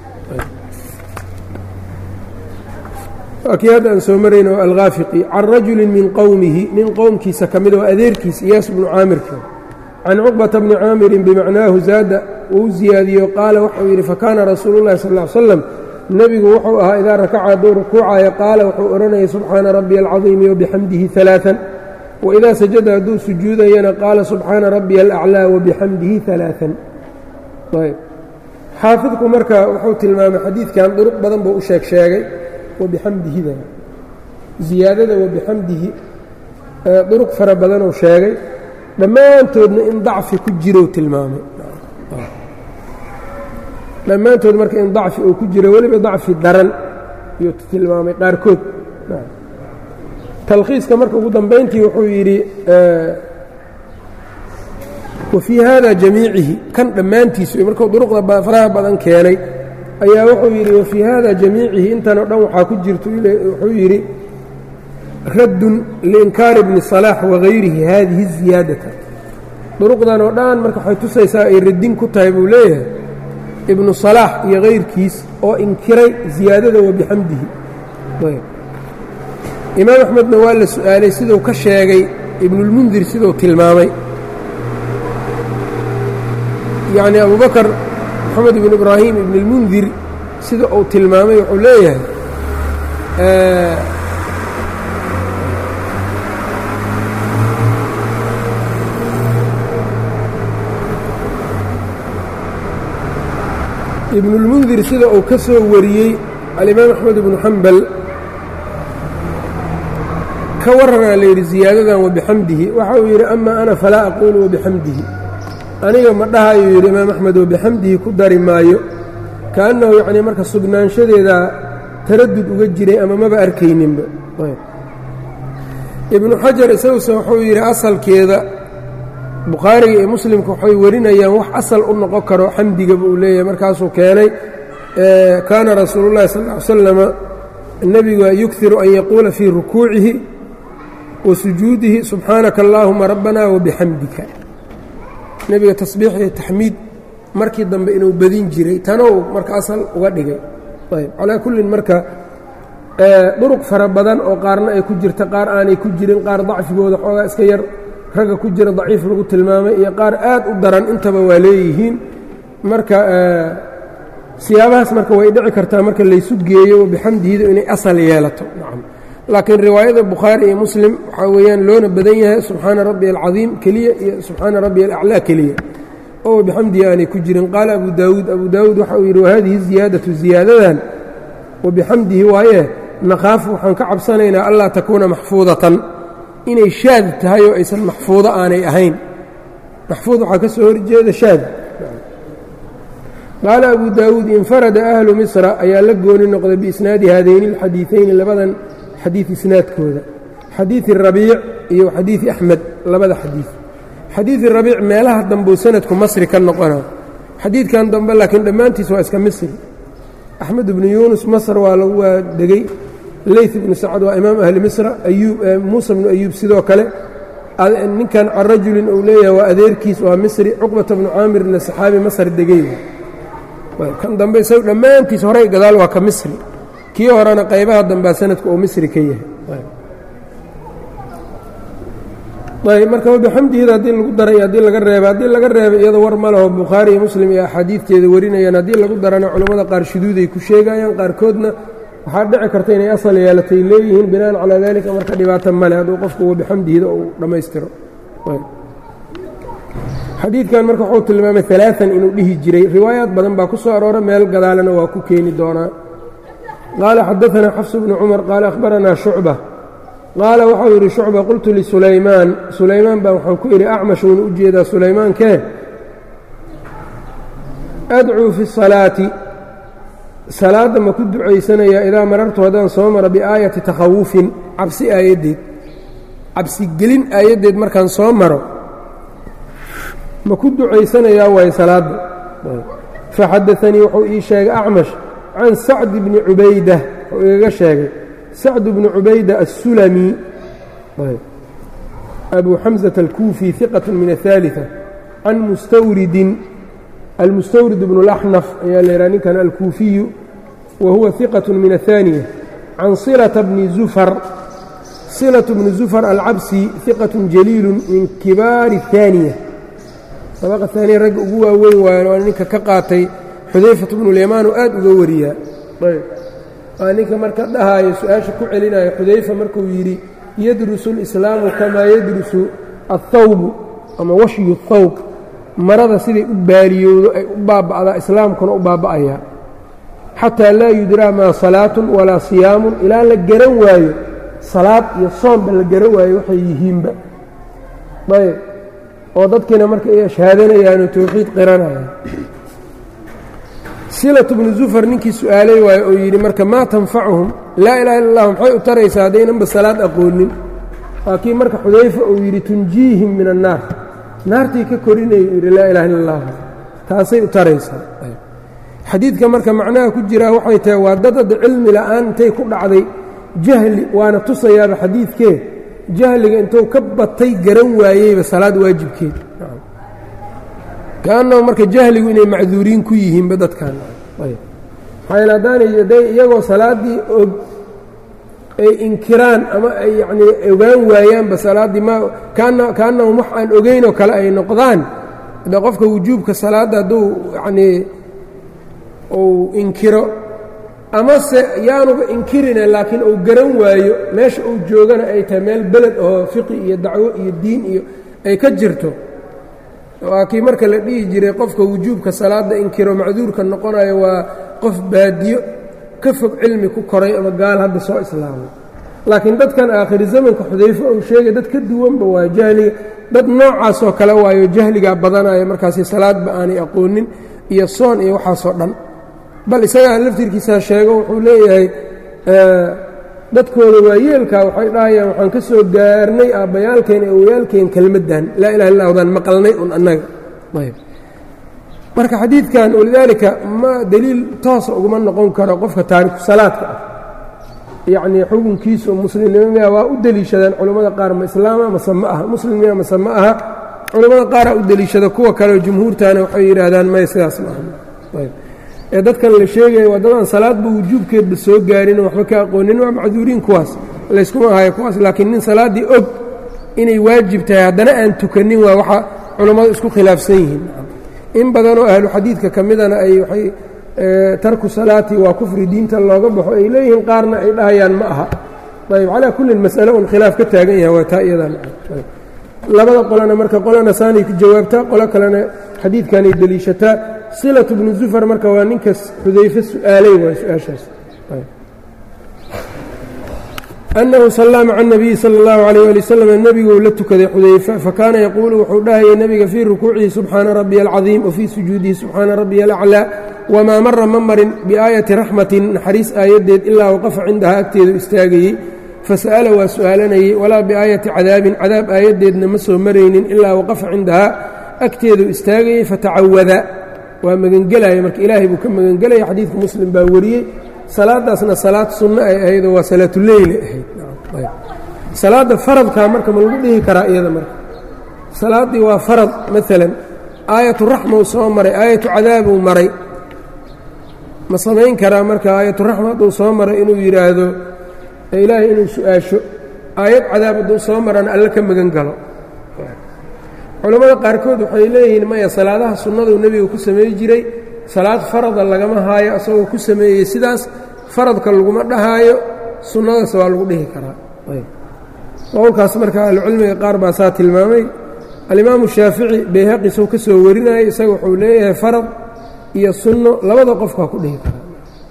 waa kii hadda aan soo marayno alkhaafiqi can rajulin min qowmihi nin qowmkiisa ka mid oo adeerkiisa iyaas bnu caamirka can cuqbata bni caamirin bimacnaahu zaada uu ziyaadiyo qaala waxau yidhi fakaana rasuulu llahi sal ll ly slam nebigu wuxuu ahaa idaa rakaca hadduu rukuucaya qaala wuxuu odhanayay subxaana rabbiya alcadiimi wabixamdihi alaaan waidaa sajada hadduu sujuudayana qaala subxaana rabbiya alaclaa wabixamdihi alaaan ayb xaafidku marka wuxuu tilmaamay xadiidkan duruq badan buu u sheeg sheegay wabixamdihida ziyaadada wabixamdihi duruq fara badanuu sheegay dhammaantoodna in dacfi ku jirou tilmaamay dhammaantood marka in dacfi uu ku jiro weliba dacfi daran iyuu tilmaamay qaarkood talkhiiska marka ugu dambayntii wuxuu yidhi wa fii haada jamiicihi kan dhammaantiisu markuu duruqda faraha badan keenay ayaa wuxuu yidhi wa fii haada jamiicihi intanoo dhan waxaa ku jirto wuxuu yidhi raddun liinkaari bni salaax wagayrihi haadihi ziyaadata duruqdan oo dhan marka waxay tusaysaa ay raddin ku tahay buu leeyahay ibnu salaax iyo kayrkiis oo inkiray ziyaadada wa bixamdihi imaam axmedna waa la su'aalay siduu ka sheegay ibnulmundir siduu tilmaamay yacni abubakar moxamed ibnu ibraahim ibnulmundir sida uu tilmaamay wuxuu leeyahay ibnulmundir sida uu ka soo wariyey alimaam axmed ibnu xambal ka warranaa la yidhi ziyaadadan wabixamdihi waxa uu yidhi ama ana falaa aquulu wabixamdihi aniga ma dhahayuu yidhi imaam axmed wabixamdihi ku dari maayo kaannahu yacnii marka sugnaanshadeedaa taraddud uga jiray ama maba arkayninba ibnu xajar isaguse wuxuu yidhi asalkeeda bukhaariga iyo muslimka waxay warinayaan wax asal u noqon karo xamdigaba uu leeyahay markaasuu keenay kaana rasuulu llahi sal ly slama nebiga yughiru an yaquula fii rukuucihi wa sujuudihi subxaanaka allaahuma rabbana wabixamdika nebiga tasbiix iyo taxmiid markii dambe inuu badin jiray tanow marka asal uga dhigay ayb calaa kullin marka duruq fara badan oo qaarna ay ku jirta qaar aanay ku jirin qaar dacfigooda xoogaa iska yar ragga ku jira daciif lagu tilmaamay iyo qaar aad u daran intaba waa leeyihiin marka siyaabahaas marka way dhici kartaa marka laysu geeyo bixamdihidu inay asal yeelato nacam laakiin riwaayada bukhaari iyo muslim waxaa weeyaan loona badan yahay subxaana rabbi alcadiim keliya iyo subxaana rabbi alaclaa keliya oo bixamdihi aanay ku jirin qaala abu daawuud abu daawuud waxa uu yidhi wahadihi ziyaadatu ziyaadadan wabixamdihi waaye nakhaafu waxaan ka cabsanaynaa anlaa takuuna maxfuudatan inay shaad tahay oo aysan maxfuudo aanay ahayn maxfuud waxaa ka soo horjeeda shaad qaala abu daawuud infarada ahlu misra ayaa la gooni noqday biisnaadi haadayni alxadiiثayni labadan xadiid isnaadkooda xadiidi rabiic iyo xadiidi axmed labada xadiid xadiidi rabiic meelaha dambeu sanadku masri ka noqona xadiidkan dambe laakiin dhammaantiis waa iska misri axmed ibnu yuunus masr waa lagu waa degey leyt ibnu sacad waa imaam ahli misra ayuub muusa bnu ayuub sidoo kale ninkan can rajulin uu leeyahay waa adeerkiis waa misri cuqbata bnu caamirna saxaabi masr degey kan dambe isagu dhammaantiis horey gadaal waa ka misri kii horena qaybaha dambea sanadku uu misri ka yahay ayb marka wabixamdihida haddii lagu daray haddii laga reeba haddii laga reeba iyada war ma laho bukhaari iyo muslim iyo axaadiidteeda warinayaan haddii lagu darana culammada qaar shuduuday ku sheegayaan qaarkoodna waxaa dhici karta inay asal yeelatay leeyihiin binaan calaa dalika marka dhibaato male hadduu qofku wa bixamdihiida uu dhammaystiro xadiidkan marka wuxuu tilmaamay alaaan inuu dhihi jiray riwaayaad badan baa ku soo aroora meel gadaalana waa ku keeni doonaa qaala xadaanaa xafs bnu cumar qaala akhbaranaa shucba qaala waxau yidhi shucba qultu lisulaymaan sulaymaan baa waxaan ku idhi acmash uuna u jeedaa sulaymaankee adcuu fi salaati salaadda ma ku ducaysanayaa idaa marartu haddaan soo maro biaayati takhawufin cabsi aayaddeed cabsigelin aayaddeed markaan soo maro ma ku ducaysanayaa waaye salaadda faxadaanii wuxuu ii sheegay acmash can sacd bni cubayda wuxuu igaga sheegay sacd bni cubayda assulami abu xamزة الkuufi ثiqaة min الثaaliثة can mustawridin almustawrid bnu اlaxnaf ayaa laydhaha ninkan alkuufiyu wa huwa ثiqaة min الثaaniية can صilaةa bni zufar صilaة bni zufar alcabsi ثiqaة jaliilu min kibaari الثaaniية sabaqa haaniya ragga ugu waaweyn waayan waa ninka ka qaatay xudayfat bnu lyamaan oo aad uga wariyaa waa ninka marka dhahaayo su-aasha ku celinayo xudayfa markuu yidhi yadrusu اlislaamu kamaa yadrusu aلthawbu ama washyu اthawb marada siday u baaliyowdo ay u baaba'daa islaamkuna u baaba'ayaa xataa laa yudraa maa salaatun walaa siyaamun ilaa la garan waayo salaad iyo soomba la garan waayo waxay yihiinba ayb oo dadkiina marka ay ashhaadanayaanoo towxiid qiranayaan silatu bnu zufar ninkii su'aalay waayo oo yidhi marka maa tanfacuhum laa ilaha illa allah maxay u taraysaa haddaynanba salaad aqoonin waa kii marka xudayfa uu yidhi tunjiihim min annaar naartii ka korinaya uu yidhi laa ilaha illa allah taasay u taraysaa xadiidka marka macnaha ku jiraa waxay tahay waa dadada cilmi la'aan intay ku dhacday jahli waana tusayaaba xadiidkee jahliga intuu ka batay garan waayeyba salaad waajibkeed kaannahu marka jahligu inay macduuriin ku yihiinba dadkan maxaa yeel haddaanay hadday iyagoo salaaddii og ay inkiraan ama ay yacnii ogaan waayaanba salaaddii ma kaana kaannahum wax aan ogeyn oo kale ay noqdaan de qofka wujuubka salaadda hadduu yacnii uu inkiro amase yaanuba inkirine laakiin uu garan waayo meesha uu joogana ay tahay meel beled oo fiqi iyo dacwo iyo diin iyo ay ka jirto waa kii marka la dhihi jiray qofka wujuubka salaadda inkiro macduurka noqonayo waa qof baadiyo ka fog cilmi ku koray ama gaal hadda soo islaamay laakiin dadkan aakhiri zamanka xudayfo uu sheegay dad ka duwanba waa jahliga dad noocaasoo kale waayo jahligaa badanaya markaasi salaadba aanay aqoonin iyo soon iyo waxaasoo dhan bal isagaa laftirkiisaa sheego wuxuu leeyahay dadkooda waayeelkaa waxay dhahayaan waxaan ka soo gaarnay aabbayaalkeen awayaalkeen kelmaddan laa ilaha illa hdaan maqalnay un annaga ayb marka xadiidkan walidaalika ma deliil toosa uguma noqon karo qofka taariku salaadka ah yacnii xukunkiisa oo muslimnimo miya waa u deliishadaan culammada qaar ma islaama mase ma aha muslim miya mase ma aha culammada qaaraa u deliishada kuwa kaleoo jumhuurtaana waxay yidhaahdaan may sidaas ma aha ayb ee dadkan la sheegaya waa dadaan salaadba wujuubkeedba soo gaarin oo waxba ka aqoonin waa macduuriin kuwaas layskuma hayo kuwaas laakiin nin salaaddii og inay waajib tahay haddana aan tukanin waa waxa culammadu isku khilaafsan yihiin in badanoo ahlu xadiidka ka midana ay waxay tarku salaati waa kufri diinta looga baxo ay leeyihiin qaarna ay dhahayaan ma aha ayb calaa kullin mas'ale un khilaaf ka taagan yahay waa taa iyadan labada qolena marka qolena saanay ku jawaabtaa qolo kalena xadiidkanay deliishataa silatu bnu zufar marka waa ninkas xudayfe su'aalay waa su-aashaas annahu sallaa maca اnabiyi sala اllahu alayh ali wasalam nebiguu la tukaday xudayfa fakaana yaquulu wuxuu dhahayay nebiga fii rukuucihi subxaana rabbiya alcadiim wa fii sujuudihi subxaana rabbiya alaclaa wamaa mara ma marin biaayati raxmatin naxariis aayaddeed ilaa waqafa cindahaa agteedu istaagayey fasa'ala waa su'aalanayey walaa biaayati cadaabin cadaab aayaddeedna ma soo maraynin ilaa waqafa cindahaa agteedu istaagayey fatacawada waa magangelaya marka ilaahay buu ka magangelaya xadiidka muslim baa wariyey salaadaasna salaad sunno ay ahaydoo waa salaatuleyli ahayd salaadda faradkaa marka ma lagu dhihi karaa iyada marka salaaddii waa farad maalan aayatu raxmau soo maray aayatu cadaabuu maray ma samayn karaa marka aayatu raxma hadduu soo maray inuu yidhaahdo ilaahay inuu su-aasho aayad cadaab hadduu soo marana alle ka magan galo culammada qaarkood waxay leeyihiin maya salaadaha sunnaduu nebiga ku samey jiray salaad farada lagama haayo asagoo ku sameeyey sidaas faradka laguma dhahaayo sunnadaas waa lagu dhihi karaa qowlkaas marka ahlucilmiga qaar baa saa tilmaamay alimaamu shaafici bayhaqi sou ka soo warinayay isaga wuxuu leeyahay farad iyo sunno labada qofkaa ku dhihi karaa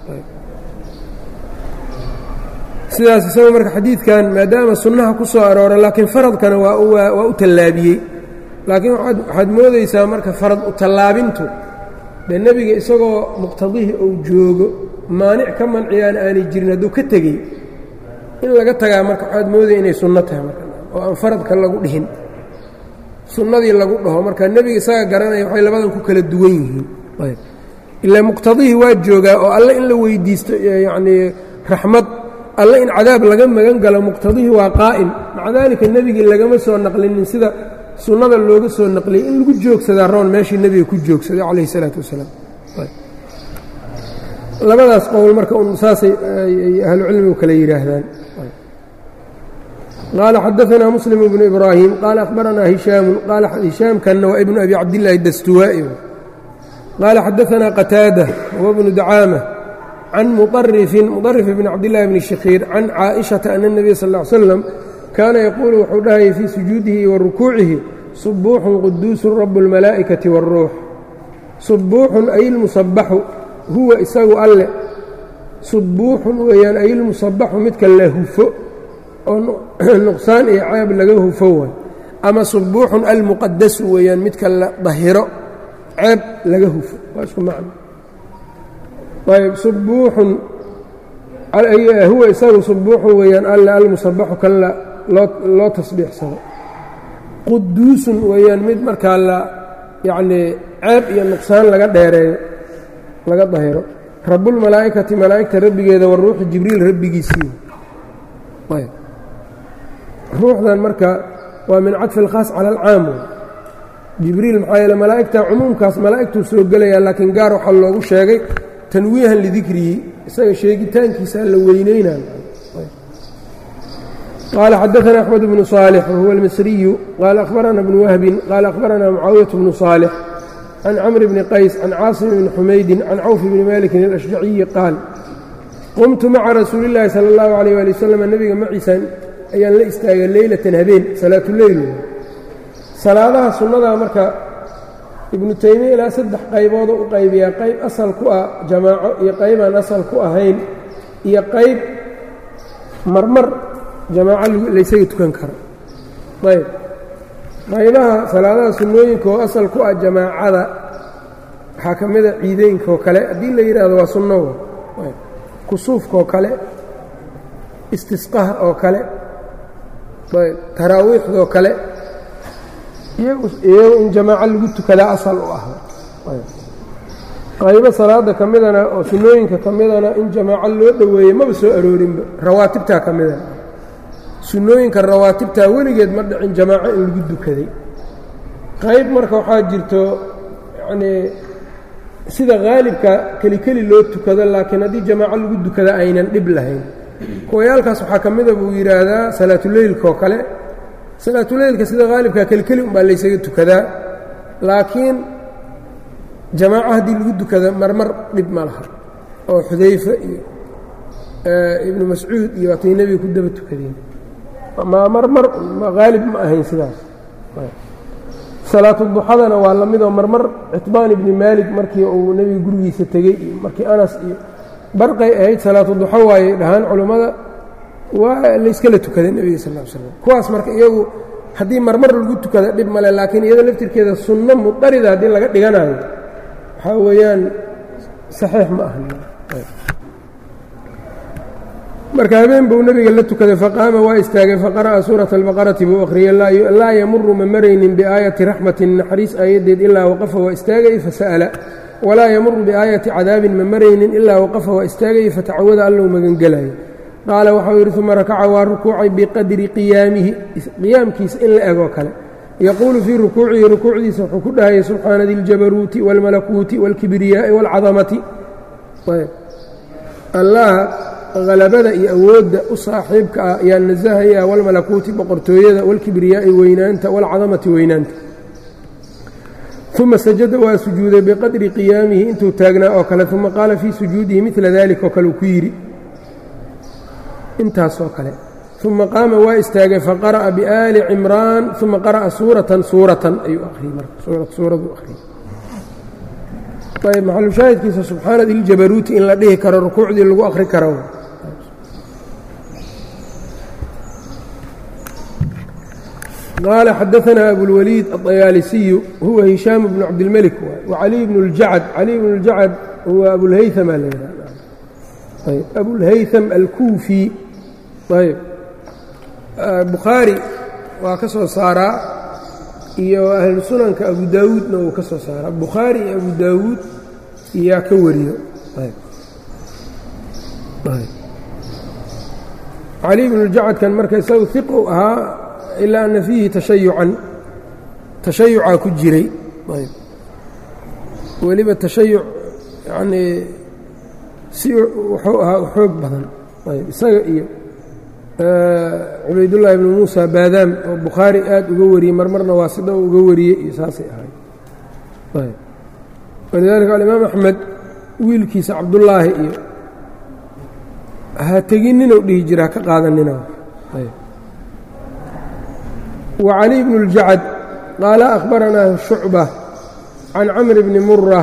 sidaas isaga marka xadiidkan maadaama sunnaha ku soo aroora laakiin faradkana waa u tallaabiyey laakiin waxaad moodaysaa marka farad u tallaabintu dee nebiga isagoo muqtadihii uu joogo maanic ka manciyaan aanay jirin hadduu ka tegey in laga tagaa marka waxaad moodaya inay sunno tahay marka oo aan faradka lagu dhihin sunnadii lagu dhaho marka nebiga isaga garanaya waxay labadan ku kala duwan yihiin ilaa muqtadihii waa joogaa oo alle in la weydiisto yacnii raxmad alle in cadaab laga magan galo muqtadihii waa qaa'im maca daalika nebigii lagama soo naqlinin sida sunnada looga soo naqliyey in lagu joogsadaa roon meeshii nebiga ku joogsaday calayhi isalaatu wasalaam labadaas qowl marka un saasay ahlucilmigu kale yidhaahdaan qaala xadaanaa muslim bnu ibraahim qaala akhbaranaa hishaamu qaala hishaamkanna waa ibnu abi cabdillaahi dastuwaa'i qaala xadaanaa qataada wa bnu dacaama can muطarifin muطarif bni cabdillahi bni shakhiir can caaئiشhaةa ana الnabiya sal ا ly slam kaana yaquulu wuxuu dhahayay fii sujuudihi wa rukuucihi subuuxun quduusun rabu اlmalaa'ikati wاlruux subuuxun ay lmusabaxu huwa isagu alle subuuxun weeyaan ay lmusabaxu midka la hufo oo nuqsaan iyo ceeb laga hufo way ama subuuxun almuqadasu weeyaan midka la dahiro ceeb laga hufo waa isku macno ayb subuuxun huwa isagu subuuxun weeyaan alle almusabaxu kan loo tasbiixsado quduusun weeyaan mid markaa la yacnii ceeb iyo nuqsaan laga dheereeyo laga dahiro rabulmalaa'ikati malaa'igta rabbigeeda wa ruuxi jibriil rabbigiisii ayb ruuxdan marka waa min cadfi alkhaas cala alcaam jibriil maxaa yeele malaa'igta cumuumkaas malaa'igtuu soo gelayaa laakiin gaar waxaa loogu sheegay tanwiihan lidikrihi isaga sheegitaankiisaa la weyneynay qaala xadaana axmed bnu صaalix wahuwa almisriyu qaala akhbarana bnu wahbin qaala akhbarana mucaawiyaة bnu صaalix can camr bni qays can caasim bni xumaydin can cawf bni malikin alashjaciyi qaal qumtu maca rasuuli اllaahi salى اllahu alayh ali wasalam nebiga maciisan ayaan la istaagay leylatan habeen salaatuleyl salaadaha sunnadaa marka ibnu taymiya ilaa saddex qayboodoo u qaybiyaa qayb asal ku ah jamaaco iyo qaybaan asal ku ahayn iyo qayb marmar jamaaco laysaga tukan karo ayb qaybaha salaadaha sunnooyinka oo asal ku ah jamaacada waxaa ka mida ciideynkaoo kale haddii la yidhaahdo waa sunnowa kusuufkaoo kale istisqaha oo kale ayb taraawiixdoo kale iyagu in jamaaco lagu tukadaa asal u ah qaybo salaada ka midana oo sunnooyinka ka midana in jamaaco loo dhoweeyey maba soo aroorinba rawaatibtaa ka midana sunnooyinka rawaatibtaa weligeed ma dhicin jamaaco in lagu dukaday qayb marka waxaa jirto yacnii sida haalibka keli keli loo tukado laakiin haddii jamaaco lagu dukada aynan dhib lahayn kuwayaalkaas waxaa ka mida buu yidhaahdaa salaatuleylkaoo kale salaatuleylka sida haalibka kelikeli umbaa laysaga tukadaa laakiin jamaaco haddii lagu dukada marmar dhib ma laha oo xudayfe iyo ibnu mascuud iyo waatay nebiga ku daba tukadeen ma marmar haalib ma ahayn sidaas salaatu duxadana waa la midoo marmar citbaan ibni maalik markii uu nebiga gurigiisa tegey iyo markii anas iyo barqay ahayd salaatu duxo waayey dhahaan culummada waa layskala tukaday nebiga sal l slam kuwaas marka iyagu haddii marmar lagu tukada dhib male laakiin iyada laftirkeeda sunno mudarida haddii laga dhiganayo waxaa weeyaan saxiix ma aha marka habeen buu nebiga la tukaday faqaama waa istaagay faqara'a suurata albaqarati buu akhriyey laa yamuru ma maraynin biaayati raxmatin naxariis aayaddeed ilaa waqafa waa istaagay fasa'ala walaa yamuru biaayati cadaabin ma maraynin ilaa waqafa waa istaagay fatacawada allou magangelayo qaala waxau yidhi uma rakaca waa rukuucay biqadri qiyaamihi qiyaamkiisa in la egoo kale yaquulu fii rukuucihi rukuucdiisa wuxuu ku dhahayay subxaana diljabaruuti wاlmalakuuti wاlkibriyaa'i wاlcadamati allaha halabada iyo awoodda u saaxiibka ah ayaa nasahayaa walmalakuuti boqortooyada walkibriyaa'i weynaanta walcadamati weynaanta uma sajada waa sujuuday biqadri qiyaamihi intuu taagnaa oo kale uma qaala fii sujuudihi midla dalik oo kale uu ku yidhi intaasoo kale uma qaama waa istaagay faqara'a biaali cimraan uma qara'a suuratan suuratan ayuu akhriyey marka suuraduu akhriyey ayb maxalushaahidkiisa subxaana diljabaruuti in la dhihi karo rukuucdii lagu akhri karo qaala xadaanaa abulwaliid aطayaalisiyu huwa hishaam bnu cabdilmelik wacaliy bnu اljacad caliy bnu اljacad huwa abulhayama la yidhahda ayb abulhaytham alkuufi ayb bukhaari waa ka soo saaraa iyo ahlu sunanka abu daawuudna uu ka soo saaraa bukhaari iyo abu daawuud iyaa ka wariyo cali bnu jacadkan marka isagu iqu ahaa ilaa ana fiihi tashayucan tashayucaa ku jiray weliba tashayuc yanii si wuxuu ahaa xoog badan isaga iyo cubaydullaahi bnu muusa baadaam oo bukhaari aad uga wariyey marmarna waa sida uga wariyey iyo saasay ahay walidaalika alimaam axmed wiilkiisa cabdullaahi iyo ha tegininuu dhihi jira haka qaadanina wa cali bnu اljacad qaala akhbaranaa shucba can camr bni mura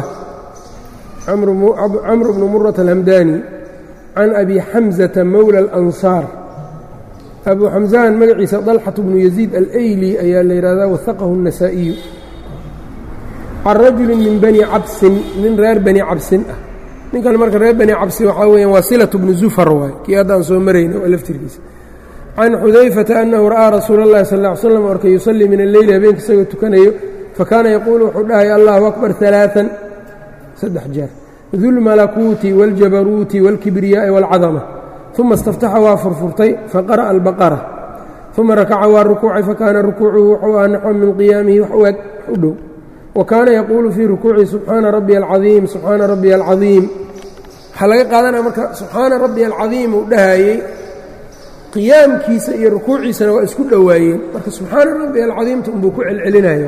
camr bnu murata alhamdani can abi xamzata mowla اlansaar abu xamزan magaciisa طalxaة bnu yaziid alayli ayaa la yidhahdaa wahaqahu النasaaئiyu can rajuli min bani cabsin nin reer bani cabsin ah ninkan marka reer bani cabsin waxaa weeyaan waa silaة bnu zufar waay kii haddaan soo marayna oo laftirkiisa can xudayfata annahu ra'aa rasuula اllahi sal ا ly slam orka yusallii min alleyli habeenka isagoo tukanayo fakaana yaquulu wuxuu dhahaya allahu akbar ثalaaثan saddex jeer dulmalakuuti wاljabaruuti wاlkibriyaaءi wاlcadama uma istaftaxa waa furfurtay faqara'a albaqara uma rakaca waa rukuucay fakaana rukuucuhu wuxuu aha naxwan min qiyaamihi wax u eg u dhow wa kaana yaquulu fii rukuucihi subxaana rabbiya alcadiim subxaana rabbiya alcadiim waxaa laga qaadanaya marka subxaana rabbiya alcadiim uu dhahayey qiyaamkiisa iyo rukuuciisana waa isku dhowaayeen marka subxaana rabbiya alcadiimta unbuu ku celcelinaya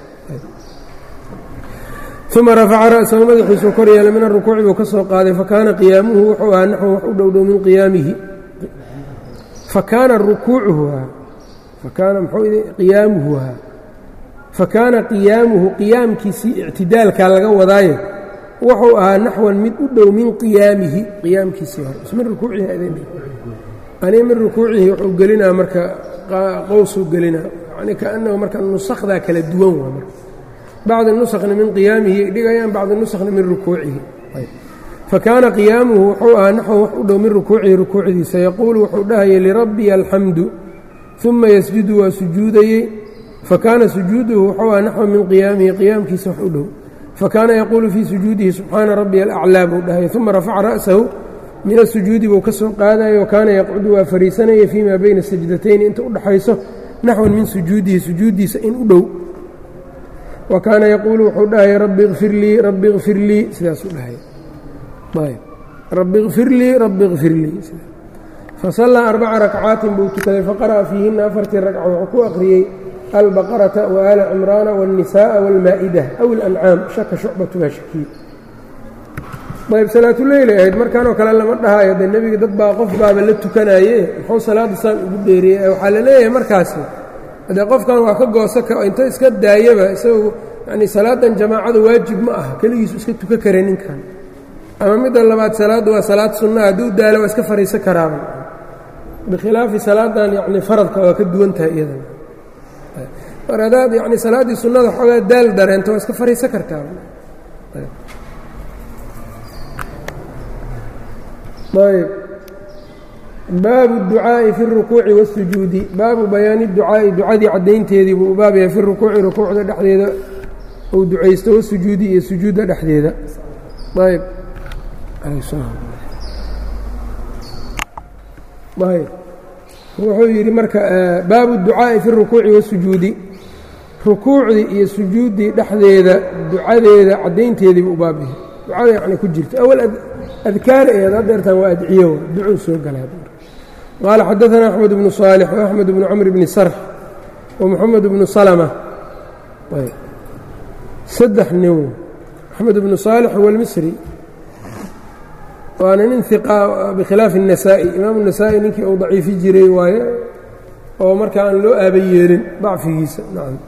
uma rafaca ra'sahu madaxiisuu kor yeelay min arukuuci buu ka soo qaaday fakaana qiyaamuhu wuxuu ahaa naxwan wax u dhowdhow min qiyaamihi fakaana rukuucuhu fakaana mxuu qiyaamuhu ahaa fakaana qiyaamuhu qiyaamkiisii ictidaalkaa laga wadaaye wuxuu ahaa naxwan mid u dhow min qiyaamihi qiyaamkiisii hore min rukuucihi ani min rukuucihi wuxuu gelinaa marka qowsuu gelinaa yani kaanahu marka nusakdaa kala duwan waa marka bacd nuskhna min qiyaamihi ay dhigayaan bacd nuskhna min rukuucihi fakaana qiyaamuhu wuxuu ahaa naxwan wax u dhow min rukuucihi rukuucdiisa yaquulu wuxuu dhahayay lirabbiya alxamdu uma yasjudu waa sujuudayey fakaana sujuuduhu wuxuu ahaa naxwan min qiyaamihi qiyaamkiisa wax u dhow fakaana yaquulu fii sujuudihi subxaana rabbiya alaclaa buu dhahayay uma rafaca ra'sahu min asujuudi buu ka soo qaadayay wakaana yaqcudu waa fariisanaya fii maa bayna sajdatayni inta u dhaxayso naxwan min sujuudihi sujuuddiisa in u dhow wa kaana yaquulu wuxuu dhahaya rabbi ikfir lii rabbi ikfir lii sidaasuu dhahaya ayb rabbi ikfir lii rabbi ikfir lii fasallaa arbaca rakcaatin buu tukaday faqara'a fiihinna afartii ragca wuxuu ku akhriyey albaqarata wa aala cimraana waاlnisaaءa wاlmaa'idah aw اlancaam shaka shucbatu waa shakiy ayb salaatuleyl ahayd markanoo kale lama dhahayo dee nebiga dad baa qof baaba la tukanaye muxuu salaadda saan ugu dheeriyey waxaa la leeyahay markaasi haddee qofkan waa ka goosa inta iska daayaba isagu yani salaadan jamaacada waajib ma aha keligiisu iska tuka kara ninkan ama midda labaad salaaddu waa salaad sunnaha hadduu daalo waa iska fariisan karaaba bikhilaafi salaadan yani faradka waa ka duwan tahay iyadan mar haddaad yani salaaddii sunnada xoogaa daal dareento waa iska fariisan kartaa ayb baabu اducaaءi fi الrukuuci wالsujuudi baabu bayaani اducaa'i ducadii caddaynteedii buu baab yahay fi rukuuci rukuucda dhexdeeda uu ducaysto wasujuudi iyo sujuudda dhexdeeda ayb ayb wuxuu yidhi marka baabu اducaaءi fi الrukuuci wالsujuudi rukuucdii iyo sujuuddii dhexdeeda ducadeeda caddaynteedii buu baab yahay ducada yani ku jirta awal adkaar eed hadeertan waa adciyo ducuu soo galay qaala xadaثna أxmed bnu صaalix وaxmed bnu cmr bni sarx ومxamed bnu salmة saddex nin axmed bnu صaalix huwa اlmisri waana nin iqa bikhilaafi النasaa'i imaamu النasaa'i ninkii uu daciifi jiray waaye oo marka aan loo aaba yeelin dacfigiisa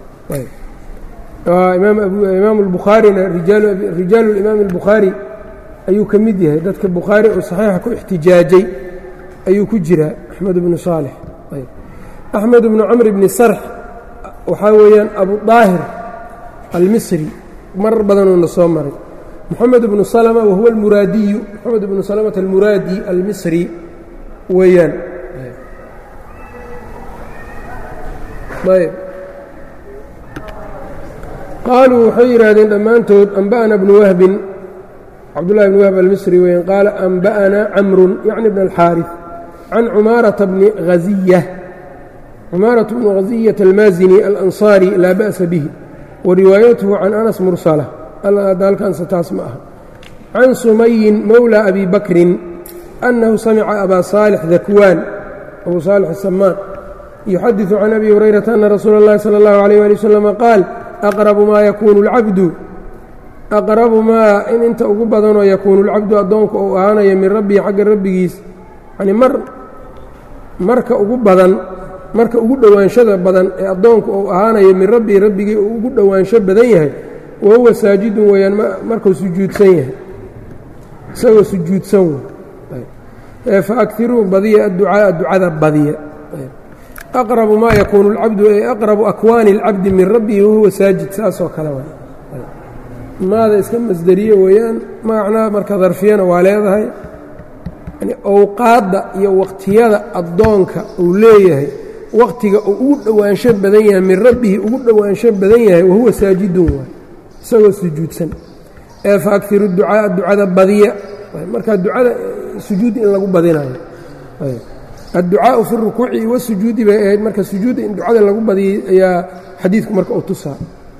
imaam الbukhaarina rijaalu اlimaam الbukhaari ayuu ka mid yahay dadka bukhaari oo saxiixa ku ixtijaajay ayuu ku jiraa axmed bnu saalix axmed bnu camr bni sarx waxaa weeyaan abu daahir almisri marar badanuuna soo maray moxamed bnu salma wahuwa almuraadiyu moxamed bnu salmata almuraadi almisri weeyaan ayb qaaluu waxay yidhaahdeen dhammaantood anba'ana bnu wahbin cabdullahi bn wahb almisri weeyaan qaala anba'ana camrun yacni bn alxaariث can cumaarata bni haziya cumaaraة bnu haziyata almaazini alanصaari laa ba'sa bihi wa riwaayatuhu can anas mursala dalkanse taas ma aha can sumayin mowlى abi bakrin annahu samica abaa saalix dakwaan abu saalix asamaan yuxadiثu can abi hurayrata ana rasuula اllahi salى اllahu عalيyh ali waslm qaal aqrabu maa yakuunu اlcabdu aqrabu maa in inta ugu badanoo yakuunu اlcabdu addoonku uu ahaanaya min rabbihi xagga rabbigiis yani mar marka ugu badan marka ugu dhowaanshada badan ee addoonku uu ahaanayo min rabbii rabbigii uu ugu dhowaansho badan yahay wa huwa saajidun weeyaan markuu sujuudsan yahay isagoo sujuudsan wey fa akiruu badiya adducaaa ducada badiya aqrabu maa yakuunu اlcabdu ay aqrabu akwaani اlcabdi min rabbihi wahuwa saajid saasoo kale wa maada iska masderiye weeyaan macnaa marka darfiyana waa leedahay yani owqaadda iyo waqtiyada addoonka uu leeyahay waqtiga uu ugu dhowaansho badan yahay min rabbihi ugu dhowaansho badan yahay wahuwa saajidun waay isagoo sujuudsan ee fa akiru ducaaa ducada badiya marka ducada sujuud in lagu badinayo adducaau fi rukuuci wasujuudi bay ahayd marka sujuudda in ducada lagu badiyey ayaa xadiidku marka u tusaa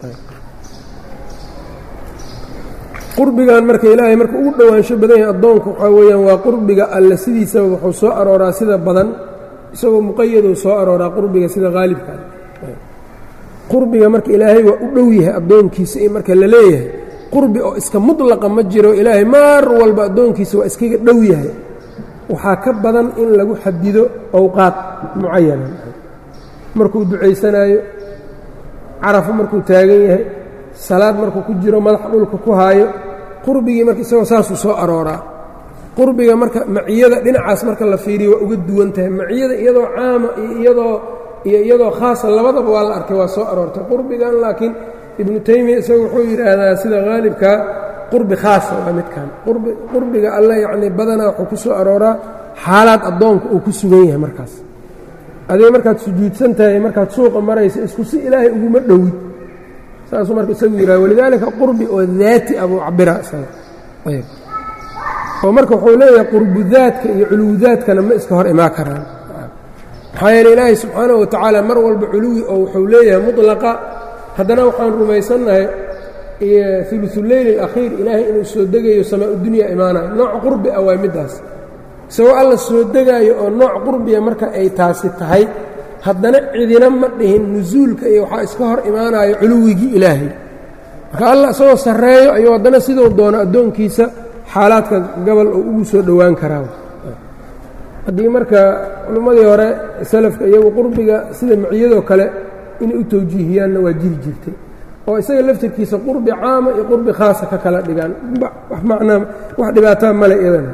qurbigan marka ilaahay marka ugu dhowaansho badan yahay addoonku waxaa weeyaan waa qurbiga alle sidiisaba wuxuu soo arooraa sida badan isagoo muqayaduu soo arooraa qurbiga sida haalibka qurbiga marka ilaahay waa u dhow yahay addoonkiisa i marka la leeyahay qurbi oo iska mudlaqa ma jiro ilaahay maar walba addoonkiisa waa iskaga dhow yahay waxaa ka badan in lagu xadido owqaad mucayana markuu ducaysanaayo carafo markuu taagan yahay salaad markuu ku jiro madaxa dhulka ku haayo qurbigii marka isagoo saasuu soo arooraa qurbiga marka maciyada dhinacaas marka la fiiriyo waa uga duwan tahay maciyada iyadoo caama iyo iyadoo iyo iyadoo khaasa labadaba waa la arkay waa soo aroortay qurbigan laakiin ibnu taymiya isaga wuxuu yidhaahdaa sida haalibka qurbi khaasa waa midkan qurbiga alle yacnii badanaa wuxuu ku soo arooraa xaalaad addoonka uu ku sugan yahay markaas adiga markaad sujuudsan tahay markaad suuqa maraysa isku si ilaahay uguma dhowid saasuu marka isagu yidhaha walidaalika qurbi oo daati abuu cabira isaga ayb oo marka wuxuu leeyahay qurbudaadka iyo culuwdaadkana ma iska hor imaan karaan maxaa yeele ilaahay subxaanahu watacaala mar walba culuwi oo wuxuu leeyahay mutlaqa haddana waxaan rumaysannahay ulusuleyli alakhiir ilaahay inuu soo degayo samaa udunya imaanayo nooc qurbi ah waa middaas isagoo alla soo degaayo oo nooc qurbiya marka ay taasi tahay haddana cidina ma dhihin nusuulka iyo waxaa iska hor imaanayo culuwigii ilaahay marka alla isagoo sarreeyo ayuu haddana siduu doono addoonkiisa xaalaadka gobol oo ugu soo dhowaan karaa haddii marka culimmadii hore salafka iyagu qurbiga sida maciyadoo kale inay u tawjiihiyaanna waa jiri jirtay oo isaga laftirkiisa qurbi caama iyo qurbi khaasa ka kala dhigaan wax macnaa wax dhibaataa male iyadana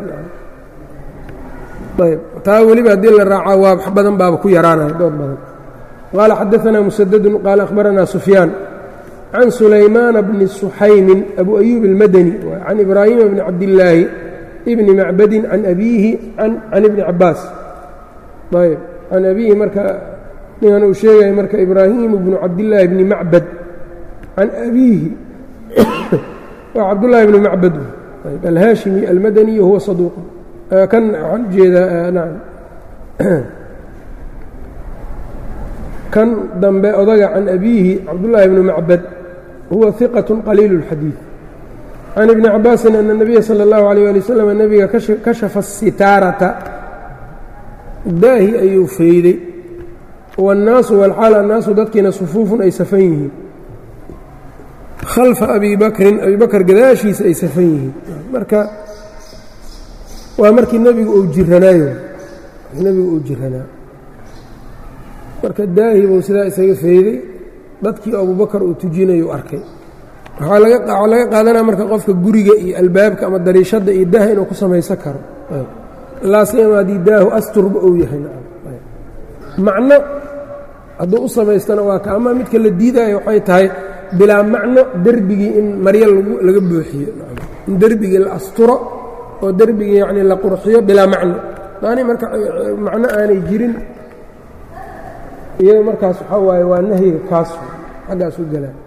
ayb taa weliba haddii la raacaa waa wax badan baaba ku yaraanaya dood badan qaala xadaanaa musadadun qaala akhbaranaa sufyaan can sulaymaana bni suxaymin abu ayuub almadani can ibraahima bni cabdillaahi ibni macbadin can abiihi can ibni cabaas ayb can abiihi marka ninkan uu sheegaya marka ibraahimu bnu cabdillaahi bni macbad can abiihi waa cabdullaahi bni macbad alhaashimi almadani huwa saduuq kan waxaan ujeedaa nacam kan dambe odaga can abiihi cabdullaahi bni macbad huwa hiqat qaliilu اlxadiid can ibni cabaasin ana اnabiya salى اllahu alيyه ali waslm nebiga kashafa asitaarata daahi ayuu feyday wاnnaasu walxaal annaasu dadkiina sufuufun ay safan yihiin khalfa abi bakrin abi bakr gadaashiisa ay safan yihiin marka waa markii nebigu uu jiranaayo nebigu uu jiranaa marka daahi buu sidaa isaga fayday dadkii abubakar uu tujinayu arkay waxaa laga qaadanaya marka qofka guriga iyo albaabka ama dariishadda iyo daaha inuu ku samaysan karo laasiyama haddii daahu asturba uu yahay macno hadduu u samaystana waa ka ama midka la diidaayo waxay tahay bilaa macno derbigii in maryo laga buuxiyo in derbigii la asturo oo derbigii yacni la qurxiyo bilaa macno daani marka macno aanay jirin iyado markaas waxaa waaye waa nahyiga kaas xaggaas u galaan